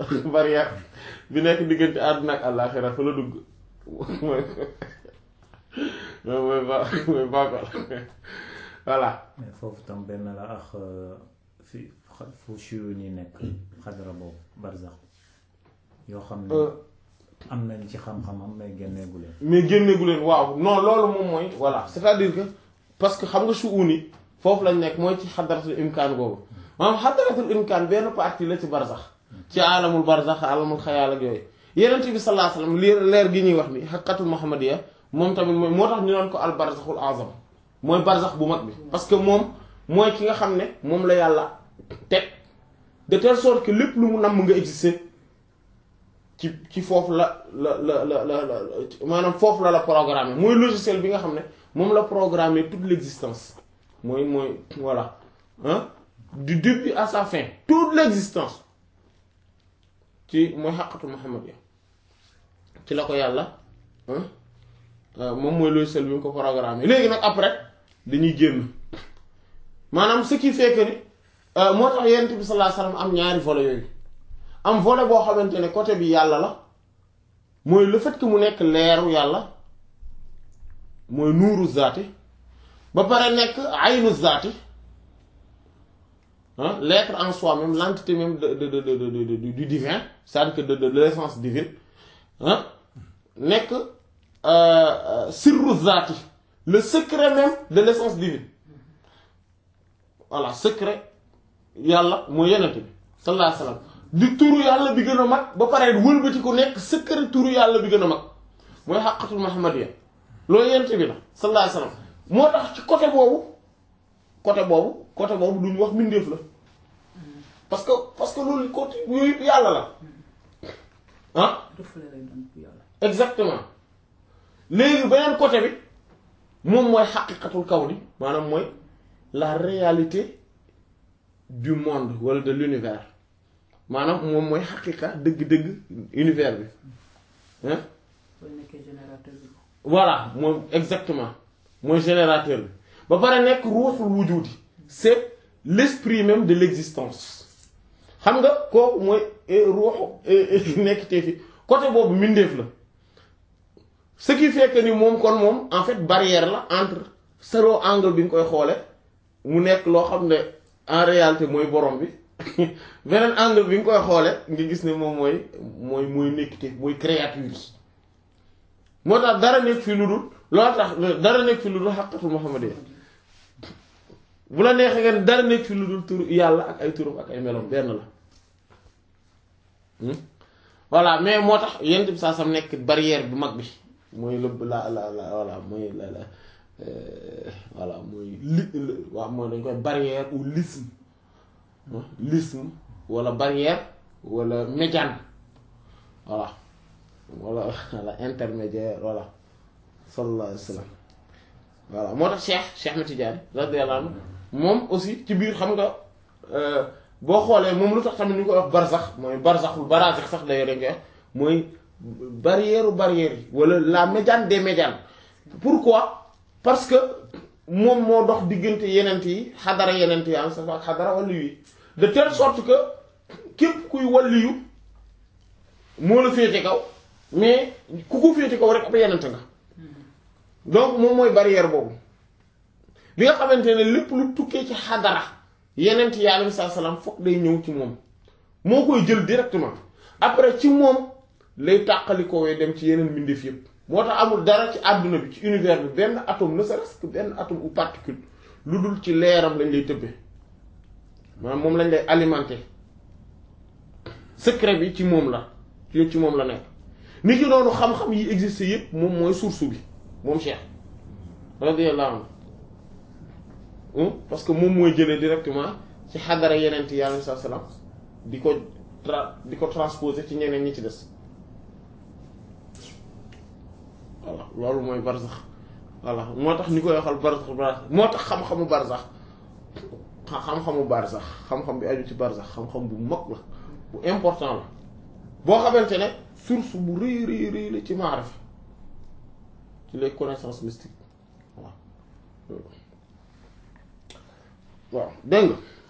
barrière bi nekk diggante àdduna ak àllaaxira fa la dugg mooy mooy ba mooy baakol voilà mais foofu tam benn la ak fi fu chiyu ni nekk xadara boobu barzax yoo xam ne am nañ ci xam-xamam mais génneegu leen mais génneegu leen waaw non loolu moom mooy voilà c'est-à-dire que parce que xam nga suuni foofu lañ nekk mooy ci xadaratul imkaan boobu maanaam xadaratul imkaan benn partie la ci barzax ci alamul barzax alamul xayaal ak yooyu yenent bi sallallahu alayhi wasallam leer leer gi ñuy wax ni xaqatul muhammadiya moom tamit mooy moo tax ñu naan ko al barzaxul azam mooy barzax bu mag bi parce que moom mooy ki nga xam ne moom la yàlla teg de telle sorte que lépp lu mu namm nga exister ci ci foofu la la la la la maanaam foofu la la programmer mooy logiciel bi nga xam ne moom la programmer toute l'existence mooy mooy voilà hein du début à sa fin toute l'existence ci mooy xaqatul muhammadiya ci la ko yàlla moom mooy logiciel bi mu ko programmer léegi nag après dañuy génn maanaam ce qui fait que ni moo tax yonent bi sallallahu alayhi wasallam am ñaari volet yooyu am volet boo xamante ne côté bi yàlla la mooy le fait que mu nekk leeru yàlla mooy nuuru zaati ba pare nekk aynu zaati ah l'être en soi-même l'entité même de de de de du divin c'est-à-dire que de de l'essence divine ah nekk sirru zaati le secret même de l'essence divine voilà secret yàlla mooy yenente bi sallallahu alayhi wasallam di turu yàlla bi gën a mag ba pare wëlbati ko nekk secret turu yàlla bi gën a mag mooy xaqatul muhammadiyya loolu yenente bi la sallallahu alayhi wasallam moo tax ci côté boobu côté boobu côté boobu duñu wax mbindeef la parce que parce que loolu côté yooyu yàlla la ah exactement léegi beneen côté bi moom mooy xaqiqatul kawni maanaam mooy la réalité du monde wala de l'univers maanaam moom mooy xaqiqa dëgg-dëgg univers bi hein voilà moom exactement mooy générateur bi ba pare nekk ruuxul wujudi c'est l'esprit même de l'existence xam nga kooku mooy ruuxu nekk te fi côté boobu mbindeef la ce qui fait que ni moom kon moom en fait barrière la entre selon angle bi nga koy xoole mu nekk loo xam ne en réalité mooy borom bi beneen angle bi nga koy xoole nga gis ne moom mooy mooy mooy nekkite mooy créature yi moo tax dara nekk fi lu dul loolu tax dara nekk fi lu dul xaqatul muhammadiyya bu la neexee ngeen dara nekk fi lu dul tur yàlla ak ay turam ak ay meloom benn la voilà mais moo tax yent bi saa sam nekk barrière bu mag bi mooy lëbb la la la voilà mooy la la voilà mooy li waaw mooy dañ koy barrière ou l'isme l'isme wala barrière wala médiane voilà wala wala intermédiaire voilà sallallahu alayhi wa sallam voilà moo tax Cheikh Cheikh Ahmed Tidiane radiyallahu anhu moom aussi ci biir xam nga boo xoolee moom lu tax tamit ñu koy wax barzax mooy barzaxul barazix sax d'ailleurs dañ koy wax mooy barrière barrière yi wala la médiane des médianes pourquoi parce que moom moo dox diggante yenent yi xadara yenent yi am sa ak xadara wàllu yi de telle sorte que képp kuy wàlliyu moo la féete kaw mais ku ko féete kaw rek ab yenent nga donc moom mooy barrière boobu bi nga xamante ne lépp lu tukkee ci xadara yenent yi alayhi salaam fokk day ñëw ci moom moo koy jël directement après ci moom lay tàqalikowee dem ci yeneen mbindeef yépp moo tax amul dara ci àdduna bi ci univers bi benn atome ne serait-ce que benn atome ou particule lu dul ci leeram lañ lay tëbbee maanaam moom lañ lay alimenter secret bi ci moom la ci ci moom la nekk ni ki noonu xam-xam yi existe yépp moom mooy source bi moom Cheikh radiyallahu anhu parce que moom mooy jëlee directement ci xadara yeneen yi alayhi salaam di ko tra di ko transposer ci ñeneen ñi ci des voilà loolu mooy barzax voilà moo tax ñu koy waxal barzax barzax moo tax xam-xamu barzax xam-xamu barzax xam-xam bi aju ci barzax xam-xam bu mag la bu important la boo xamante ne source bu rëy rëy rëy la ci maarif ci les connaissances mystiques waaw waaw dégg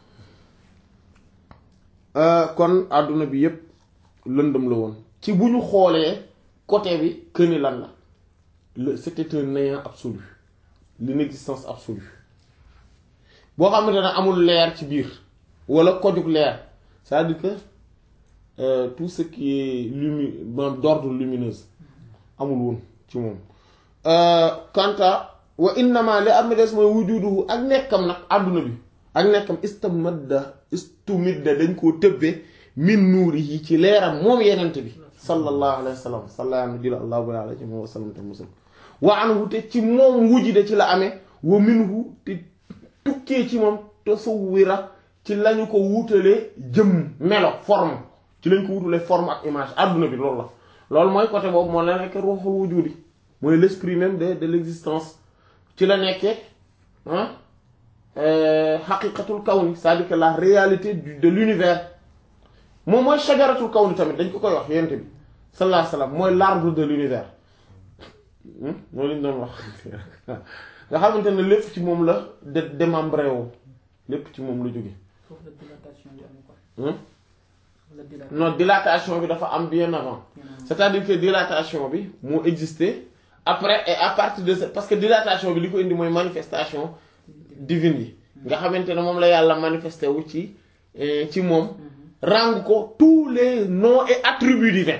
nga kon àdduna bi yépp lëndëm la woon ci bu ñu xoolee côté bi këni lan la le c'était un néant absolu l'inexistence absolue boo xamante ne amul leer ci biir wala kojug leer c'est-à-dire que euh, tout ce qui est lumi maanaam d'ordre lumineuse amul woon ci moom quant à wa innama li am des mooy wujuduhu ak nekkam nag àdduna bi ak nekkam istamadda istumidda dañ koo tëbbee min nuuri yi ci leeram moom yenente bi sallallahu alayhi wa sallam sallallahu alayhi allahu alayhi wa sallam te musal wa anhu te ci moom wujide ci la amee wa minhu te tukkee ci moom tasawwira ci lañu ko wutalee jëmm melo forme ci lañ ko wutalee forme ak image àdduna bi loolu la loolu mooy côté boobu moo la nekk ruuxul wujudi mooy l'esprit même de de l'existence ci la nekkee ah xaqiqatul kawni c'est-à-dire que la réalité de l'univers moom mooy shajaratul kawni tamit dañ ko koy wax yent bi sallallahu alayhi wasallam mooy l'arbre de l'univers moo lañ doon wax nga xamante ne lépp ci moom la de démembré wu lépp ci moom la jóge foofu la dilatation bi am quoi. la dilatation non dilatation bi dafa am bien avant c'est-à-dire que dilatation bi moo existé après et à partir de ça parce que dilatation bi li ko indi mooy manifestation divine yi nga xamante ne moom la yàlla manifesté wu ci ci moom ràng ko tous les noms et attributs divins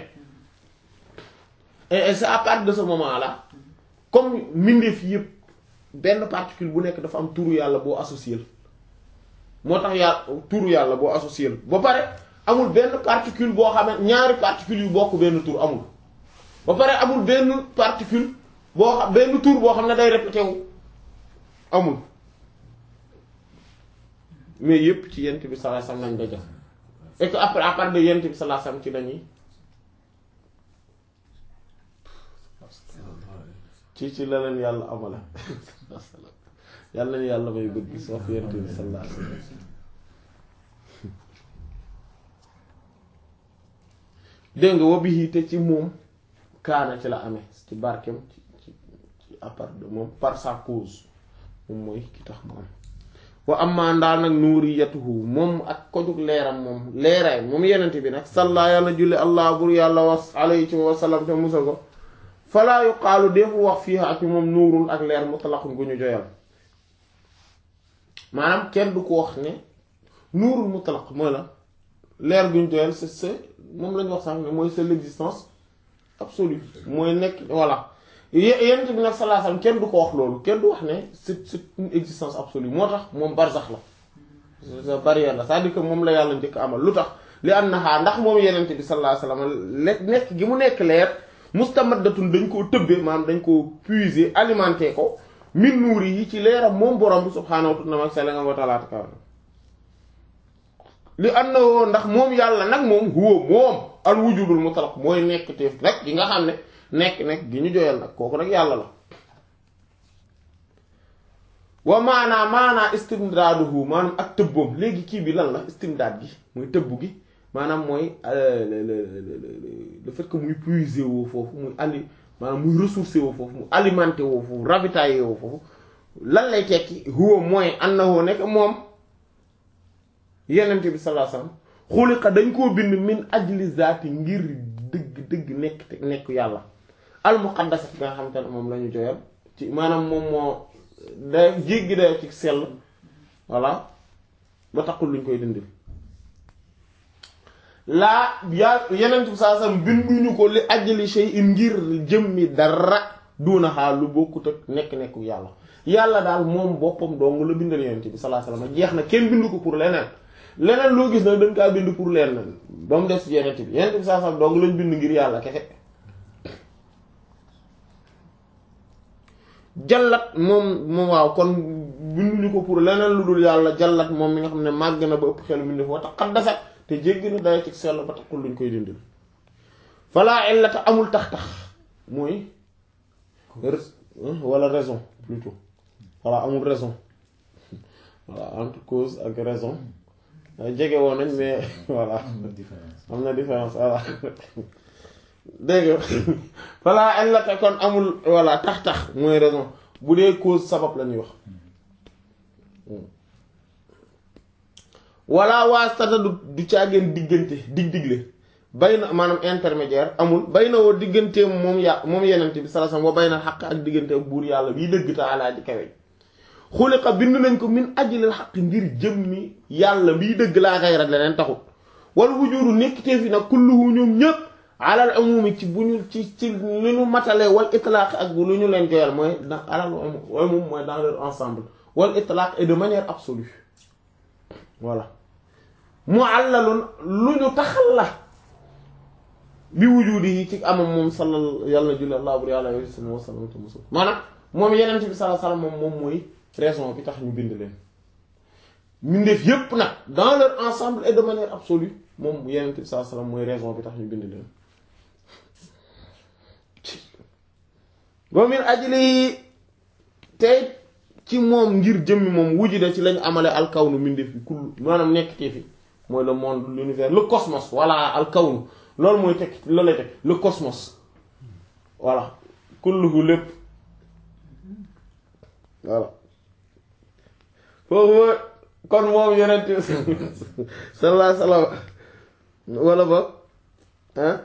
et et c'est à partir de ce moment-là comme mbindeef yëpp benn particule bu nekk dafa am turu yàlla boo associé moo tax yàlla turu yàlla boo associé ba pare amul benn particule boo xam ne ñaari particules yu bokk benn tur amul ba pare amul benn particule boo xam benn tur boo xam ne day répété wu amul mais yépp ci yent bi sallallahu alayhi wasallam lañ ko jox et que après à part de yent bi sallallahu alayhi wasallam ci lañuy ci ci la leen yàlla amala yàlla nañu yàlla may bëgg soof yent bi sallallahu alayhi wasallam dégg nga wabihi te ci moom kaana ci la amee ci barkem ci ci ci à part de moom par sa cause moom mooy ki tax mu am wa amma ndaal nag nuuriyatuhu moom ak kojug leeram moom leeraay moom yenente bi nag salla yàlla julli allah bur yàlla was alayhi ci wasallam te musal ko falaa yuqaalu defu wax fii ak moom nuurul ak leer mutlaqun gu ñu joyal maanaam kenn du ko wax ne nuurul mutlaq mooy la leer gu ñu joyal c'est c'est moom lañu wax sax ne mooy c'est l'existence absolue mooy nekk voilà yenent bi nag sallallahu alayhi wasallam kenn du ko wax loolu kenn du wax ne c'est c'est une existence absolue moo tax moom barzax la c'est barrière la c'est-à-dire que moom la yàlla njëkk amal lu tax li am na xaa ndax moom yenent bi sallallahu alayhi wasallam le nekk gi mu nekk leer mustamaddatun dañ koo tëbbee maanaam dañ koo puiser alimenter ko min nuuri yi ci leeram moom borom bi subhaanahu wa ta'ala wa ta'ala li annahu ndax moom yàlla nag moom huwa moom al wujudul mutlaq mooy nekk teef rek gi nga xam ne nekk nekk gi ñu joyal nag kooku nag yàlla la wa maanaa maanaa istimdaaduhu maanaam ak tëbboom léegi kii bi lan la istimdaad gi muy tëbb gi maanaam mooy le fait que muy puiser woo foofu muy ali maanaam muy ressourcer woo foofu mu alimenter woo foofu ravitailler woo foofu lan lay tekki huwa mooy annahu nekk moom yenente bi sallallahu alayhi wasallam xuliqa dañ koo bind min ajli zaati ngir dëgg dëgg nekk te nekk yàlla al muqaddas nga xamante ne moom la ñu joyal ci maanaam moom moo day jéggi dayo ci sell voilà ba taxul luñ koy dindil laa yaa yenente bi sallallahu alayhi wasallam binduñu ko li ajli shay'in ngir jëmmi dara duuna xaal lu bokkut ak nekk-nekku yàlla yàlla daal moom boppam dong la bindal yenente bi sallallahu alayhi wasallam jeex na kenn bindu ko pour leneen leneen loo gis nag dañ kaa bind pour leen ba mu des yenent bi yenent bi saa sax doog lañ bind ngir yàlla kese jallat moom moom waaw kon binduñu ko pour leneen lu dul yàlla jallat moom mi nga xam ne màgg na ba ëpp xelu bind foo tax xaddasat te jéggi na daya ci sell ba taxul luñ koy dindil falaa illata amul tax-tax mooy wala raison plutôt voilà amul raison voilà entre cause ak raison jege woon nañ mais voilà am na différence voilà dégg nga voilà illata kon amul voilà tax-tax mooy raison bu dee cause sabab la ñuy wax wala waastata du du caageen diggante dig digle bay na maanaam intermédiaire amul bay na woo digganteem moom ya moom yenente bi sallallahu alayhi wasallam wa bay na xaq ak digganteem buur yàlla bii dëgg taalaa ji kawe xuliqa bind nañ ko min ajlil xaq ngir jëmmi yàlla bii dëgg laa xayrat leneen taxut wal wujudu nekkitee fi nag kulluhu ñoom ñëpp alal umumi ci bu ñu ci ci lu ñu matalee wal itlaq ak bu lu ñu leen joyal mooy dans alal umum mooy dans leur ensemble wal itlaq et de manière absolue voilà muallalun lu ñu taxal la bi wujudi yi ci amam moom sallal yàlla na julli allah bur yàlla alayhi wa sallam te musul maanaam moom yeneen bi sallallahu alayhi wa sallam moom moom mooy raison bi tax ñu bind leen mbindeef yépp nag dans leur ensemble et de manière absolue moom yeneen bi sallallahu alayhi wa sallam mooy raison bi tax ñu bind leen wa min ajli tey ci moom ngir jëmmi moom wujida ci lañ amale alkawnu mbindeef bi kull maanaam nekk te fi mooy le monde l'univers le cosmos voilà alkawnu loolu mooy teg loolu lay teg le cosmos voilà kulluhu lépp voilà foofu kon moom yonent sallallahu alayhi wasallam wala ba ah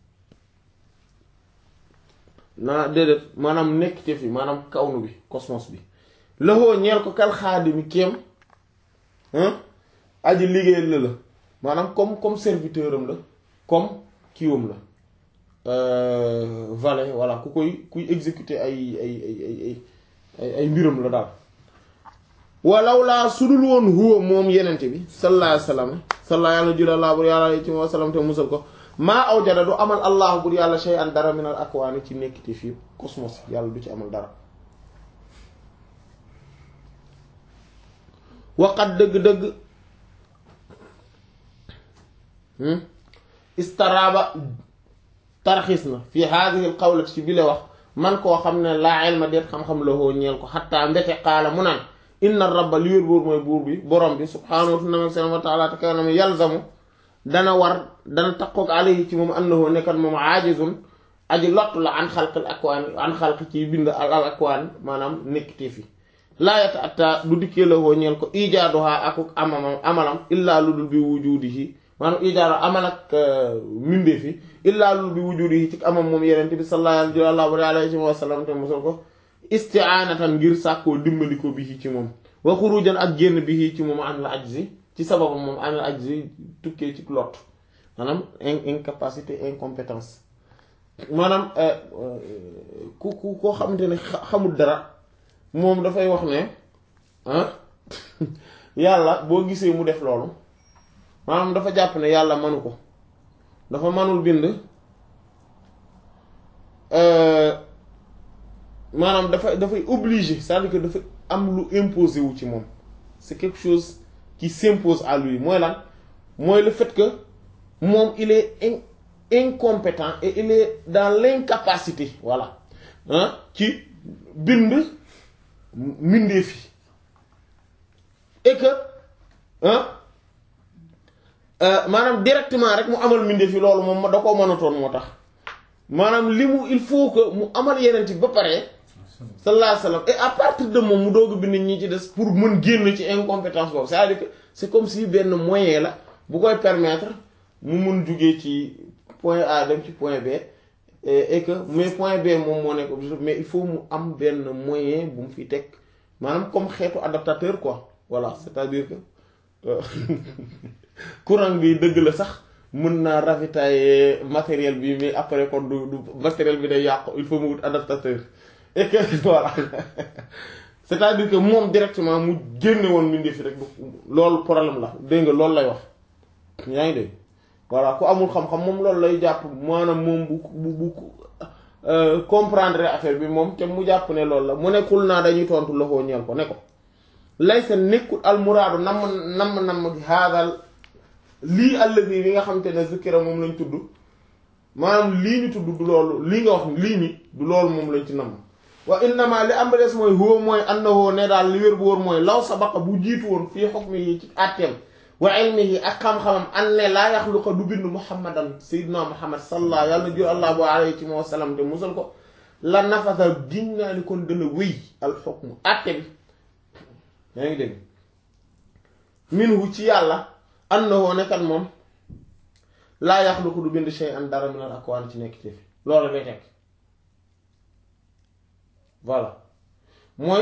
naa déedéet maanaam nekkte fi maanaam kawnu bi cosmos bi loxoo ñeel ko kal xaadimi kéem aji liggéey la la maanaam comme comme serviteur am la comme kiiwam la valet voilà ku koy kuy exécuter ay ay ay ay ay ay mbiram la daal walaw laa sudul woon huwa moom yenente bi sallallahu alayhi wasallam salla yàlla jula laa bur yàlla ci wa sallam te musal ko maa aw jada du amal allah bur yàlla shay'an dara minal akwaani ci nekkite fii cosmos yàlla du ci amal dara waqat dëgg-dëgg istaraaba tarxis na fi haadihi al qawlati ci bile wax man koo xam ne laa ilma deet xam-xam la hoo ñeel ko xattaa mbete xaala mu naan inna rabba li wér buur mooy buur bi borom bi subhaanahu wa ta'ala te kanam yalzamu dana war dana taqoog alayhi ci moom annahu nekkat moom aajizun aji lottu la an xalqil akwaan an xalq ci bind al al akwaan maanaam nekkitee fi laayata atta du dikkee la hoo ñeel ko ijaaduha akuk amamam amalam illaa lu dul bi wujudihi maanaam ijaadu amal ak mindee fi illaa lu dul bi wujudihi ci amam moom yenente bi sallallahu alayhi wa sallam te mosal ko isti'anatan ngir sàkkoo dimbali ko bi ci moom wa xurujan ak génn bi ci moom an la ajzi ci sababu moom an la ajzi tukkee ci lot maanaam incapacité incompétence maanaam ku ku koo xamante ne xamul dara moom dafay wax ne ah yàlla boo gisee mu def loolu maanaam dafa jàpp ne yàlla manu ko dafa manul bind maanaam dafa dafay obligé c'est-à-dire que dafa am lu imposé wu ci moom c'est quelque chose qui s'impose à lui mooy lan mooy le fait que moom il est in incompétent et il est dans l'incapacité voilà ah ci bind mbindeef yi et que ah maanaam directement rek mu amal mbindeef yi loolu moom da koo mënatoon moo tax maanaam li mu il faut que mu amal yeneen bi ba pare sallallahu alayhi wasallam et à partir de moom mu doog a bind ñi ci des pour mën génn ci incompétence boobu c'est-à-dire que c'est comme si benn moyen la bu koy permettre mu mun jugee ci point A dem ci point B et que mais point B moom moo nekk objectif mais il faut mu am benn moyen bu mu fi teg maanaam comme xeetu adaptateur quoi voilà c'est-à-dire que courant bi dëgg la sax mën naa ravitailler matériel bi mais après kon du du matériel bi day yàqu il faut mu wut adaptateur et que voilà c'est-à-dire que moom directement mu génne woon mbindee fi rek loolu problème la dégg nga loolu lay wax yaa ngi dégg voilà ku amul xam-xam moom loolu lay jàpp maanaam moom bu bu bu comprendre affaire bi moom te mu jàpp ne loolu la mu nekkul naa dañuy tontu loxoo ñeel ko ne ko lay sa nekkul almuraadu nam nam nam haadal lii allazi bi nga xamante ne zikra moom lañ tudd maanaam lii ñu tudd du loolu lii nga wax lii ni du loolu moom lañ ci nam wa innama li am des mooy huwa mooy annahu ne daal li wér bu wóor mooy law sabaqa bu jiitu woon fii hukmi yi ci àtteem wa ilmihi ak xam-xamam an ne laa yaxluqa du bind muhammadan sayyidina muhammad sallallahu yàlla jur allah bu alayhi wa sallam te musal ko la nafasa giñ naa ni kon dana wéy al hukmu àtte bi yaa ngi dégg minhu ci yàlla annahu nekkat moom laa yaxluqu du bind shay'an dara minal akwaan ci nekk ci fi loolu lay tekk voilà mooy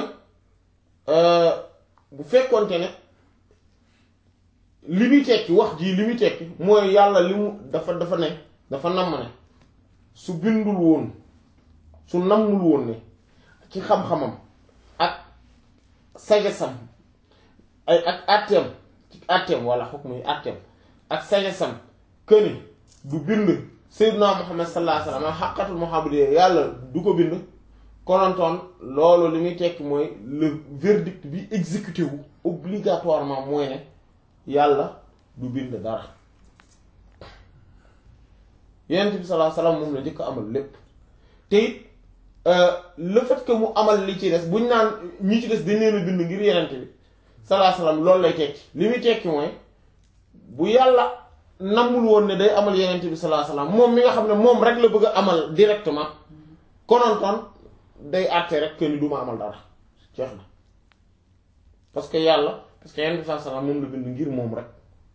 bu fekkonte ne li muy tekki wax jii li muy tekki mooy yàlla li mu dafa dafa ne dafa namm ne su bindul woon su nammul woon ne ci xam-xamam ak sagesam ay ak àtteem ci àtteem walla xukk muy àtteem ak sagesam këni du bind Seydina Muhammad sallallahu alayhi wasallam xaqatul muhammadiyya yàlla du ko bind konontoon loolu li muy tekki mooy le verdict bi exécuté wu obligatoirement mooy ne yàlla du bind dara Yonent bi sallallahu alayhi wasallam moom la njëkk amal lépp te it le fait que mu amal li ci des buñ naan ñi ci des dañ leen a bind ngir Yonent bi sallallahu alayhi wasallam loolu lay tekki li muy tekki mooy bu yàlla nammul woon ne day amal Yonent bi sallallahu alayhi wasallam moom mi nga xam ne moom rek la bëgg a amal directement konontoon day àtte rek que ni du ma amal dara jeex na parce que yàlla parce que Yonent bi sallallahu alayhi wasallam moom la bind ngir moom rek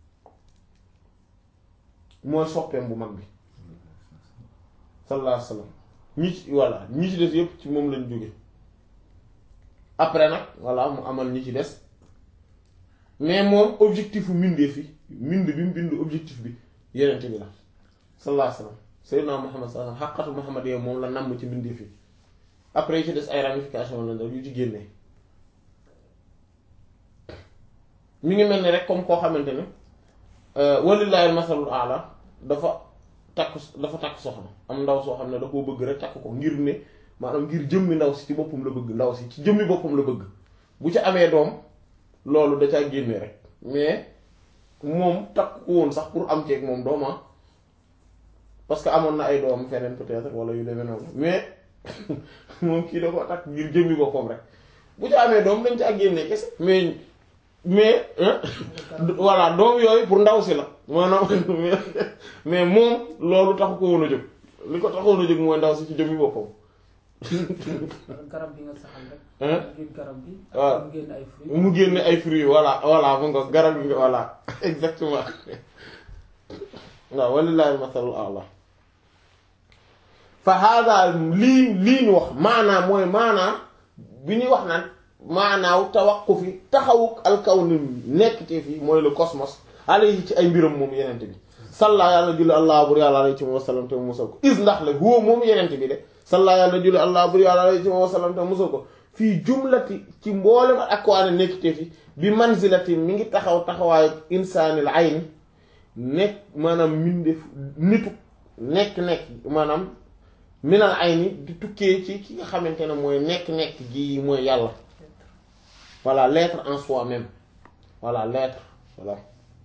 mooy soppeem bu mag bi sallallahu alayhi wasallam ñi ci voilà ñi ci des yépp ci moom lañ jóge après nag voilà mu amal ñi ci des mais moom objectif bu mbindeef yi mbind bi mu bind objectif bi yenente bi la sallallahu alayhi wasallam sayyidina Muhammad sallallahu alayhi wasallam xaqatu Muhammad yow moom la namm ci mbindeef yi après yi ci des ay ramification lañ def yu ci génnee mi ngi mel ni rek comme koo xamante ne walillahi al-masalul a'la dafa takk dafa takk soxna am ndaw soo xam ne da koo bëgg rek takk ko ngir ne maanaam ngir jëmmi ndaw si ci boppam la bëgg ndaw si ci jëmmi boppam la bëgg bu ci amee doom loolu da caa génne rek mais moom takk ko woon sax pour am ceeg moom dooma parce que amoon na ay doom feneen peut-être wala yu demee noonu mais moom kii da ko takk ngir jëmmi boppam rek bu ci amee doom dañ caa génne kese mais mais voilà doom yooyu pour ndaw si la maanaam mais moom loolu taxu ko woon a jóg li ko taxoon a jóg mooy ndaw si ci jëmmi boppam. garab bi nga saxal rek. ngir garab bi. waaw mu génn ay fruits. mu génne ay fruits voilà voilà mu nga garab gi voilà exactement waaw walillahi masalul a'la fa hada lii lii ñu wax maanaa mooy maanaa bi ñuy wax naan maanaaw tawaqqufi taxawuk alkawni nekk te fii mooy le cosmos alayhi ci ay mbiram moom yenente bi salla yàlla julli allah bur yàlla alayhi ci moom wasallam te musal ko is ndax la huwa moom yenente bi de salla yàlla julli allah bur yàlla alayhi ci moom wasallam te musal ko fii jumlati ci mboolem ak waane nekk te fi bi manzilati mi ngi taxaw taxawaayu insaanil ayni nekk maanaam mbindeef nitu nekk-nekk maanaam minal ayni di tukkee ci ki nga xamante ne mooy nekk-nekk gi mooy yàlla voilà l'être en soi-même voilà l'être voilà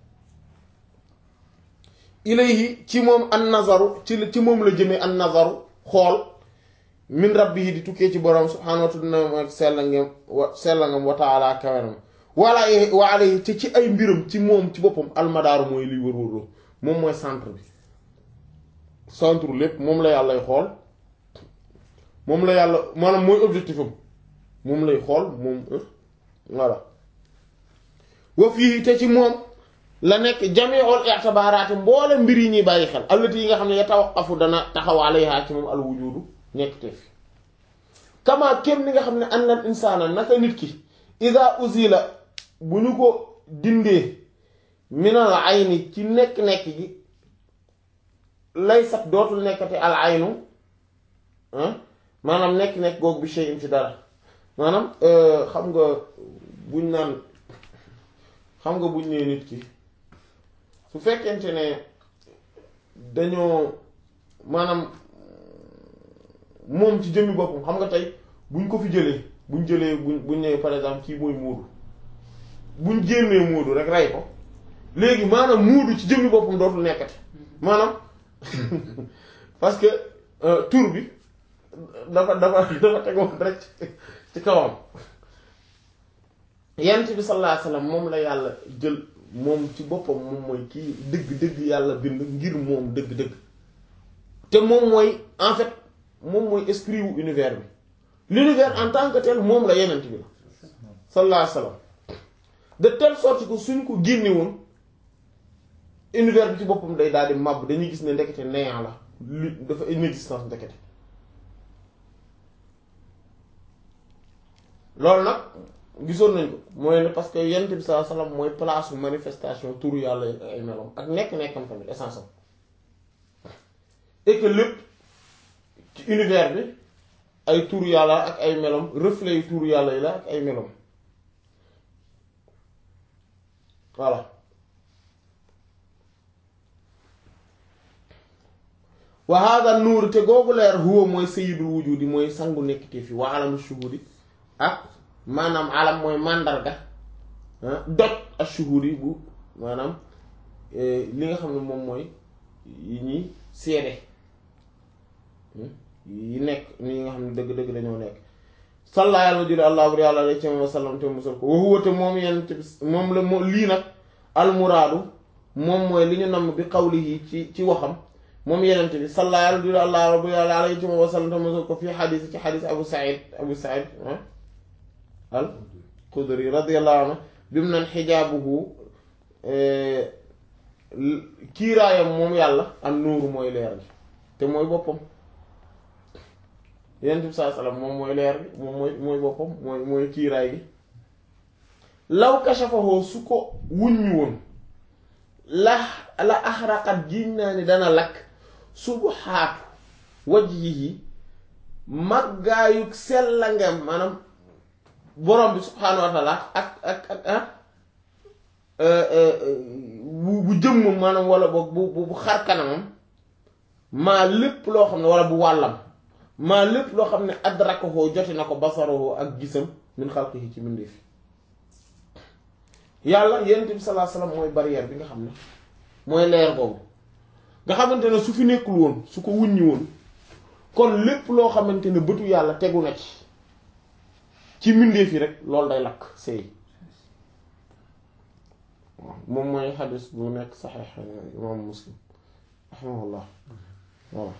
ilayhi ci moom an nazaru ci ci moom la jëmee an nazaru xool min rabbihi di tukkee ci borom subhaanahu wa ta'ala ak sella ngam wa sella ngam wa ta'ala kawenam wala wa alayhi te ci ay mbiram ci moom ci boppam almadaaru mooy liy wër-wërloo moom mooy centre bi centre lépp moom la yàllay xool moom la yàlla maanaam mooy objectif am moom lay xool moom voilà wa fii te ci moom la nekk jami'ul i'tibaaraati mboole mbir yi ñuy bàyyi xel allati yi nga xam ne yatawaqqafu dana taxaw alayha ci moom al wujudu nekk te fi kama kem ni nga xam ne annal insaana naka nit ki ida uzila bu ñu ko dindee minal ayni ci nekk-nekk gi lay sax dootul nekkati al aynu maanaam nekk-nekk googu bi shay'in ci dara maanaam xam nga buñ naan xam nga buñ nee nit ki su fekkente ne dañoo maanaam moom ci jëmmi boppam xam nga tey buñ ko fi jëlee buñ jëlee buñ buñ nee par exemple kii mooy muudu buñ génnee muudu rek rey ko léegi maanaam muudu ci jëmmi boppam dootul nekkati maanaam parce que tur bi dafa dafa dafa tegoon rek ci kawam yent bi sallallahu alayhi wasallam moom la yàlla jël moom ci boppam moom mooy kii dëgg-dëgg yàlla bind ngir moom dëgg-dëgg te moom mooy en fait moom mooy esprit wu univers bi l'univers en tant que tel moom la yenent bi la sallallahu alayhi wasallam de telle sorte que suñ ko génne woon univers bi ci boppam day daal di màbb dañuy gis ne ndekete néant la li dafa inexistence ndekete loolu nag gisoon nañ ko mooy ne parce que yent bi sallallahu alayhi wasallam mooy place manifestation turu yàlla yi ak ay melom ak nekk-nekkam tamit essence am et que lépp ci univers bi ay turu yàlla ak ay melom reflet yu turu yàlla yi la ak ay melom voilà wa hada nuur te googu leer huwa mooy sayyidul wujudi mooy sangu nekkite fi wa alamu shuhudi ak maanaam alam mooy màndarga doj ak shuhudi bu maanaam li nga xam ne moom mooy yi ñuy seede yi nekk ni nga xam ne dëgg-dëgg dañoo nekk salla yàlla jule allah bur yàlla alay ci wa sallam te musal ko wa huwa te moom yenn te moom la moo lii nag almuraadu moom mooy li ñu namm bi qawlihi ci ci waxam moom yenente bi salla yàlla jule allah rabbi yàlla alay ci wa sallam te musal ko fii xadis ci xadis abu said abu said al xudri radiyallahu anhu bi mu naan xijaabuhu kiiraayam moom yàlla am nuuru mooy leer gi te mooy boppam yenent bi saa sallam moom mooy leer gi moom mooy mooy boppam mooy mooy kiiraay gi law kashafahu su ko wuññi woon la la axraqat giñ naa ni dana lakk subuhaatu wajhihi màggaayug sellangam maanaam borom bi subhaanahu wa taala ak ak ak ah bu bu jëmmam maanaam wala boog bu bu xar kanamam maa lépp loo xam ne wala bu wàllam maa lépp loo xam ne adrakahu jote na ko basaruhu ak gisam min xalqihi ci mbindeef yàlla yonent bi sallallahu alayhi wasallam mooy barrière bi nga xam ne mooy leer boobu nga xamante ne su fi nekkul woon su ko wuññi woon kon lépp loo xamante ne bëtu yàlla tegu na ci ci mbindeef yi rek loolu day lakk sëy moom mooy xadis bu nekk saxiix imam muslim rahimahullah voilà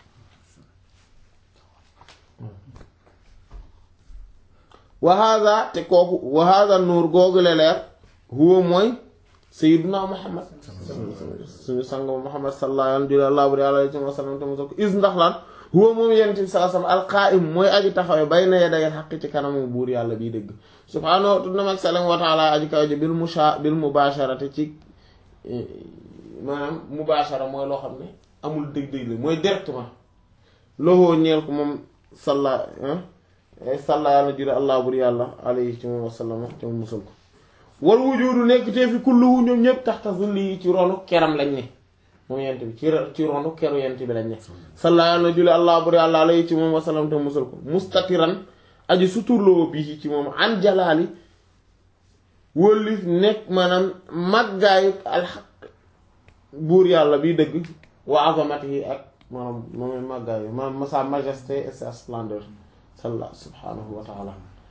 wa hada te kooku wa hada nuur googu la leer huwa mooy sayyiduna muhammad suñu sang muhammad sallallahu alayhi wa sallam te mosal ko is ndax lan huwa moom yonent bi sallallahu alayhi wa sallam alqaa'im mooy aji taxawee bayna yaday xaq ci kanamu buur yàlla biy dëgg subhaanahu tudd na mag salam wa taala aji kaw ji bil musha bil mubasharati ci maanaam mubashara mooy loo xam ne amul dëgg-dëgg la mooy directement loxoo ñeel ko moom salla salla yàlla jure allah bur yàlla alayhi ci moom wasallama ci moom musal ko wal wujudu nekk te fi kulluhu ñoom ñëpp taxta zulli yi ci ronu keram lañ ne moom yent bi ci ci ronu keru yent bi lañ ne salla yàlla jule allah bur yàlla alayhi ci moom wasallam te musal ko mustatiran aji suturloo bii ci moom an jalaali wëlli nekk maanaam màggaayu alxaq buur yàlla bi dëgg wa azamati yi ak maanaam moom màggaayu maanaam sa majesté et sa splendeur salla subhanahu wa taala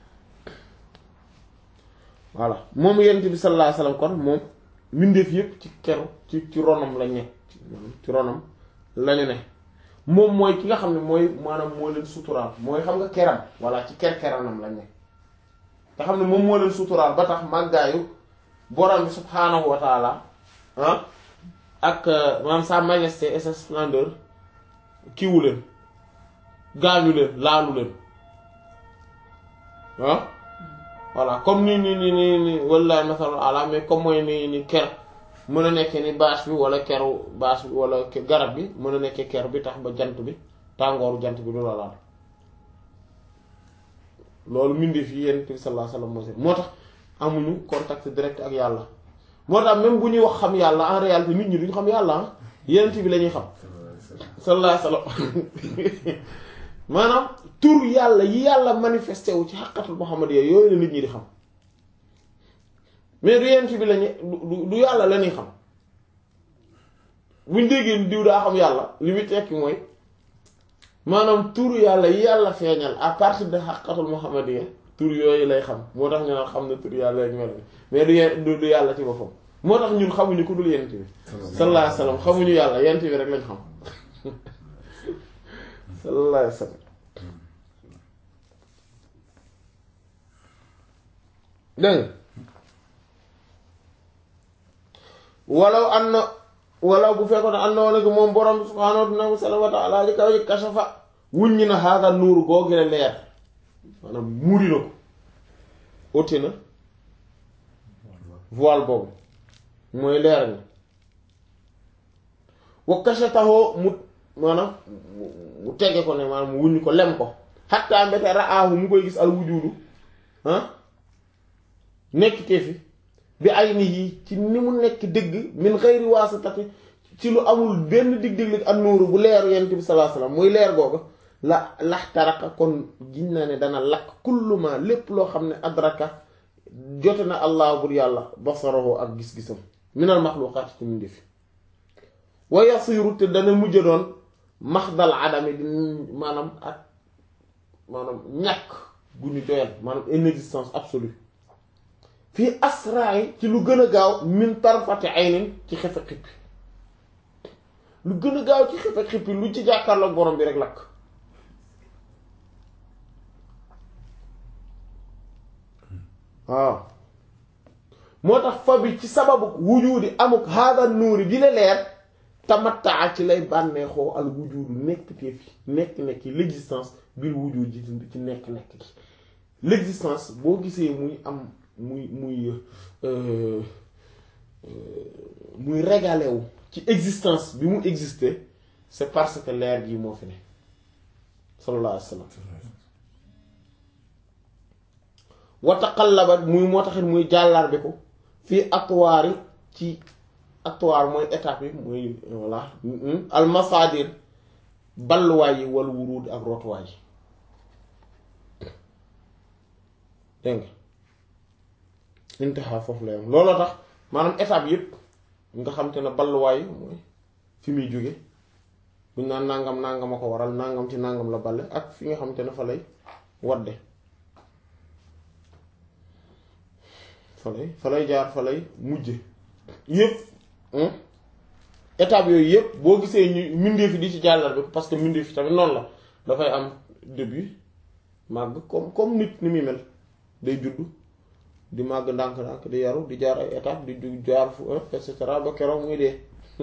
voilà moom yent bi sallallahu alayhi wasallam kon moom mbindeef yépp ci keru ci ci ronam lañ ne ci ronam lañu ne moom mooy ki nga xam ne mooy maanaam moo leen suturaal mooy xam nga keram walla ci ker-keranam lañ ne nga xam ne moom moo leen suturaal ba tax màggaayu borom bi subhaanahu wa taala ah ak maanaam sa majesté et sa splendeur kiiwu leen gaañu leen laalu leen ah voilà comme ni ni ni ni ni wallahi masalul ala mais comme mooy ni ni ker mën a nekkee ni bâche bi wala keru bâche bi wala garab bi mën a nekkee ker bi tax ba jant bi tàngooru jant bi du la laal loolu mbindeef yi yonent bi sallallahu alayhi wasallam moo seen moo tax amuñu contact direct ak yàlla moo tax même bu ñuy wax xam yàlla en réalité nit ñi duñu xam yàlla ah yonent bi la ñuy xam sallallahu alayhi wasallam maanaam tur yàlla yi yàlla manifesté wu ci xaqatul muhammadiyya yooyu la nit ñi di xam mais du yonent bi lañu du du yàlla la ñuy xam buñ déggee diw daa xam yàlla li muy tekki mooy maanaam tur yàlla yi yàlla feeñal à partir de xaqatul muhammadiyya tur yooyu lay xam moo tax ñu naan xam na tur yàlla ak mel mais du ye- du du yàlla ci boppam moo tax ñun xamuñu ku dul yonent bi sallallahu alayhi wasallam xamuñu yàlla yonent bi rek lañ xam sallallahu alayhi wasallam dégg nga walaw an na wala bu fekkoon ne àndoon nag moom borom bi subhaanahu wa ta'ala ji kaw ji kashafa wuññi na hada nuuru googu la leer maanaam muri na ko ôté na voile boobu mooy leer ni wa kashatahu mu maanaam mu tege ko ne maanaam mu wuññi ko lem ko xatta mbete ra'aahu mu koy gis al wujudu ah nekk te fi bi ay ni yi ci ni mu nekk dëgg min xëyri waasitati ci lu amul benn dig-dig ak nuuru bu leeru yent bi sallallahu alayhi wasallam muy leer googu la laxtaraka kon giñ naa ne dana lakk kulluma lépp loo xam ne adraka jote na allah bur yàlla basarahu ak gis-gisam minal maxluqaat ci mu ndefi wa yasiru te dana mujj doon maxdal adami di maanaam ak maanaam ñàkk gu ñu doyal maanaam inexistence absolue fii asraay ci lu gën a gaaw min tarfati aynin ci xefe xippi lu gën a gaaw ci xefe xippi lu ci jàkkaarloog borom bi rek lakk waaw moo tax fa bi ci sababu wujudi amuk hada nuuri bi la leer tamattaa ci lay bànneexoo al wujudu nekk teef nekk nekk l'existence biir wujud ji ci nekk nekk gi l'existence boo gisee muy am muy muy muy régalé wu ci existence bi mu exister c'est parce que leer gi moo fi ne sallallahu alayhi wa sallam wa taqallabat muy moo taxit muy jàllar bi ko fii atwaari ci atwaar mooy étape yi muy voilà almasadir balluwaay yi wala wuruud ak rotuwaay yi dégg nga intaha foofu la yam looloo tax maanaam étape yépp nga xam te ne balluwaay yi mooy fi muy jóge buñ naan nangam nangam a ko waral nangam ci nangam la balle ak fi nga xam te ne fa lay wadde fa lay fa lay jaar fa lay mujje yépp étape yooyu yépp boo gisee ñu mbindeef yi di ci jàllar bi parce que mbindeef yi tamit noonu la dafay am début màgg comme comme nit ni muy mel day juddu di màgg ndànk-ndànk di yaru di jaar ay étape di jaar fu et cetera ba keroog muy dee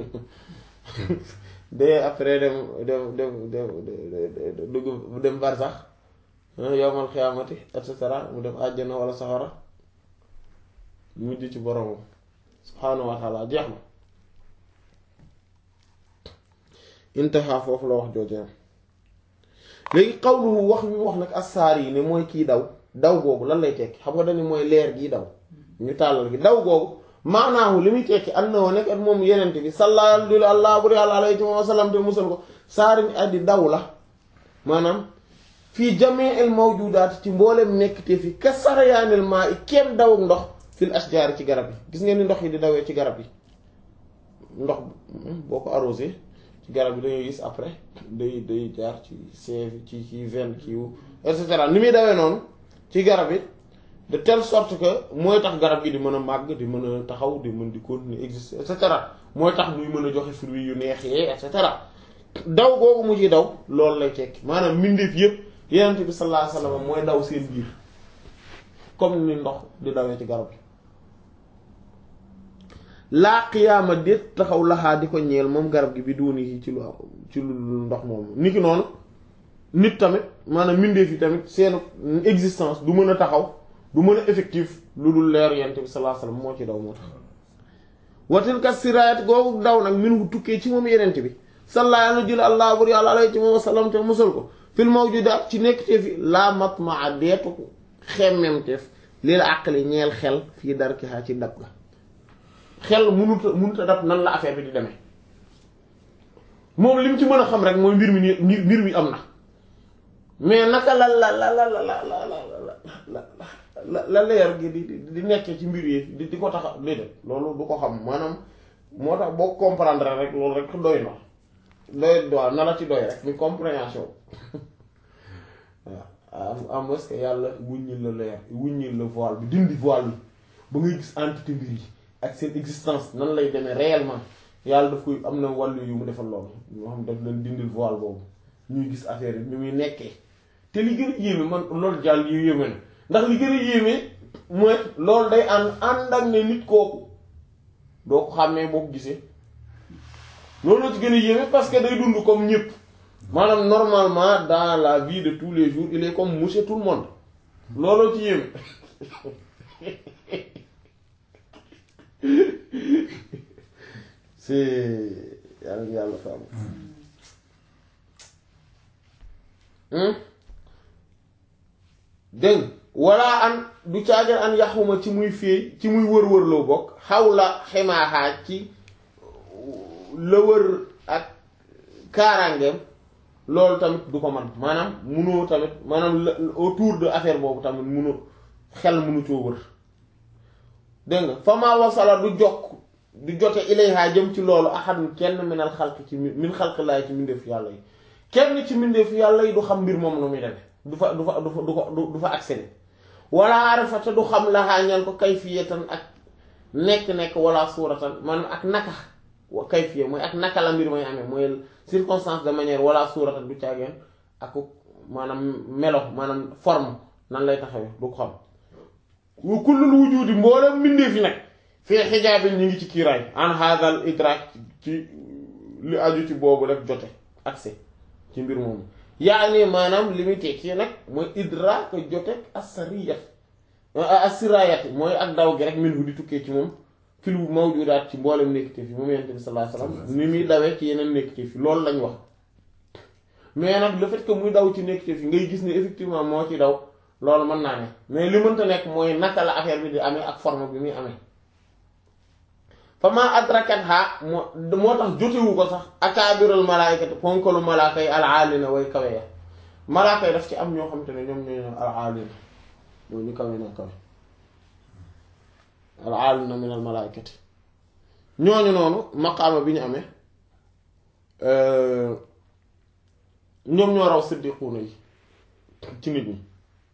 dee après dem dem dem dem dugg dem barsax yowmal xiyaamati et cetera mu dem àjjana wala safara mujj ci boromam subhaanahu wa taala jeex na intaha foofu la wax joojee léegi xawluhu wax mi wax nag assaar yi ne mooy kii daw daw googu lan lay tekki xam nga dañu mooy leer gii daw ñu tàllal gi daw googu maanaahu li muy tekki ànd na woo nekk at moom yenente bi sallallahu allah buri àlla alayhi wa sallam te musal ko saari ni addi daw la maanaam fii jamee el mawjudaat ci mboolem nekk te fi ka sarayaanil maa i kenn daw ak ndox fil ashjaar ci garab yi gis ngeen ni ndox yi di dawee ci garab yi ndox boo ko arrosé ci garab yi dañuy gis après day day jaar ci sève ci ci veine kii et cetera ni muy dawee noonu ci garab yi de telle sorte que mooy tax garab gi di mën a màgg di mën a taxaw di mën di continuer exister et cetera mooy tax muy mën a joxe fruits yu neex yee et cetera daw googu mu ci daw loolu lay tekki maanaam mbindeef yépp yenent bi sallallahu alayhi wasallam mooy daw seen biir comme ni ndox di dawee ci garab gi laa qiyaama déet taxaw laxaa di ko ñeel moom garab gi bi duuni yi ci lu ci lu ndox moomu niki noonu nit tamit maanaam mbindeef yi tamit seen existence du mën a taxaw du mën a effectif lu dul leer yent bi sallallahu alayhi wasallam moo ci daw moo tax watil kat siraayat googu daw nag min wu tukkee ci moom yenent bi sallallahu alayhi jël allah bur yàlla alayhi ci moom wasallam te musal ko fil mawjudaat ci nekk te fi laa matmaa deetu ko xemmemteef lii la àqali ñeel xel fii darkihaa ci dab ga xel mënut a mënut a dab nan la affaire bi di demee moom li mu ci mën a xam rek mooy mbir mi ni mbir mi am na mais naka la la la la la la la la la leer gi di di nekkee ci mbir yi di di ko tax a déedéet loolu du ko xam maanaam moo tax boo comprendre rek loolu rek doy na doy waaw na la ci doy rek mi compréhension waaw am est-ce que yàlla wuññil la leer wuññil la voile bi dindi voile bi ba ngay gis entité mbir yi ak seen existence nan lay demee réellement yàlla daf koy am na wàllu yu mu defal loolu ñoo xam daf leen dindil voile boobu ñuy gis affaire yi ni muy nekkee te li gën a yéeme man loolu jàll yu yéeme na ndax li gën a yéeme mooy loolu day ànd ànd ak ne nit kooku doo ko xàmmee boo ko gisee loolu ci gën a yéeme parce que day dund comme ñëpp maanaam normalement dans la vie de tous les jours il est comme monsieur tout le monde looloo ci yéeme c'est yàlla yàlla fa am dégg walla an du caagal an yaxuma ci muy féey ci muy wër-wër loo bokk xaw la xemaaxaa ci la wër ak kaaraangeem loolu tamit du ko man maanaam munoo tamit maanaam la autour de affaire boobu tamit munu xel munu coo wër dégg nga fa maa wasala du jokk du jote ilayha jëm ci loolu ahadun kenn minal xalq ci min xalq laay ci mbindeef yàlla yi kenn ci mbindeef yàlla yi du xam mbir moom nu muy demee du fa du fa du fa du ko du fa accéder wala arafata du xam laxaa ñeel ko kayfiyatan ak nekk-nekk wala suuratan maanaam ak naka wa kayfiya mooy ak naka la mbir may amee mooy circonstance de manière wala suuratan du caageen ak maanaam melo maanaam forme nan lay taxawee du ko xam wa kullul wujudi mboolem mbindeef yi nag fii xijaabin ñu ngi ci kiiraay an hadal idrak ci li aju ci boobu rek jote accès ci mbir moomu yaani maanaam li muy tekki nag mooy idrak jote asariyat asirayat mooy ak daw gi rek min hu di tukkee ci moom fil mawjudaat ci mboolem nekkite fi moom yonent bi sallallahu alayhi wasallam ni muy dawee ci yeneen nekkite fi loolu lañ wax mais nag le fait que muy daw ci nekkite fi ngay gis ne effectivement moo ci daw loolu mën naa ne mais li mënta nekk mooy naka la affaire bi di amee ak forme bi muy amee fa ma adrakat ha moo moo tax jotewu ko sax akaabiral malaayikati ponkalu malaaka yi alaalina way kawe ya malaaka yi daf ci am ñoo xam te ne ñoom ñooy alaalina ñoo ñu kawe na kawe alaalina min al malaayikati ñooñu noonu maqaama bi ñu amee ñoom ñoo raw siddiquuna yi ci nit ñi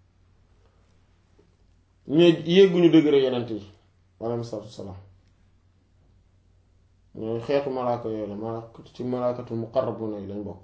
ñoo yégguñu degré yenent yi alayhi salaatu wasalaam ñooy xeetu malaaka yooyu la malaaka ci malaakatul muqarrabuna yi lañ bokk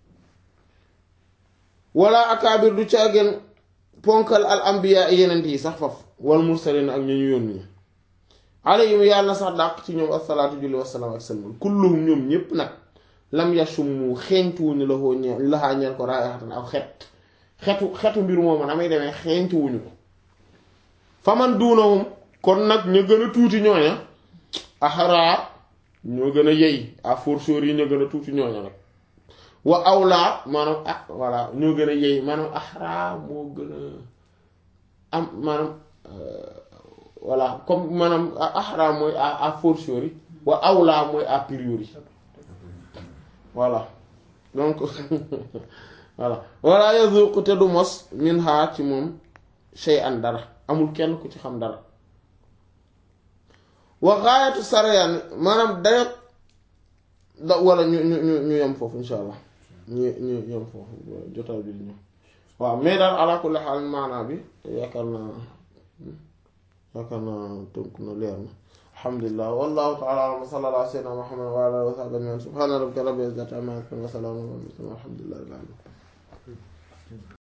wala akaabir du caageen ponkal al ambiya yenent yi sax faf wal mursalin ak ñu ñu yónni ñi alayhim yàlla na sax dàq ci ñoom asalaatu julli wasalaam ak salmal kulluhum ñoom ñépp nag lam yasummu xeeñtuwuñu la koo ñe laxaa ñeel ko raayxatan aw xet xetu xetu mbir moomu damay demee xeeñtuwuñu ko faman duunahum kon nag ñu gën a tuuti ñooña axaraa ñoo gën a yey à fortiori yi ñoo gën a tuuti ñooña nag wa awlaa maanaam ah voilà ñoo gën a yey maanaam axaraa moo gën a am maanaam voilà comme maanaam axaraa mooy à fortiori wa awlaa mooy a priori voilà donc voilà wala yazuqu te du mos min ha ci moom shay'an dara amul kenn ku ci xam dara wa gaayatu sarayaan maanaam dayot da wala ñu ñu ñu ñu yem foofu insha allah ñu ñu yem foofu jotaay bi ñu waaw mais daal ala kulli xaal maanaa bi yaakaar naa yaakaar naa tënk na leer na alhamdulilah wallahu taala alam wa sallallahu ala sayyidina muhammad wa ala alihi wa sahbihi ajma'in subhana rabbika rabbil izzati amma yasifun wa salamun ala al mursalin walhamdulillahi rabbil alamin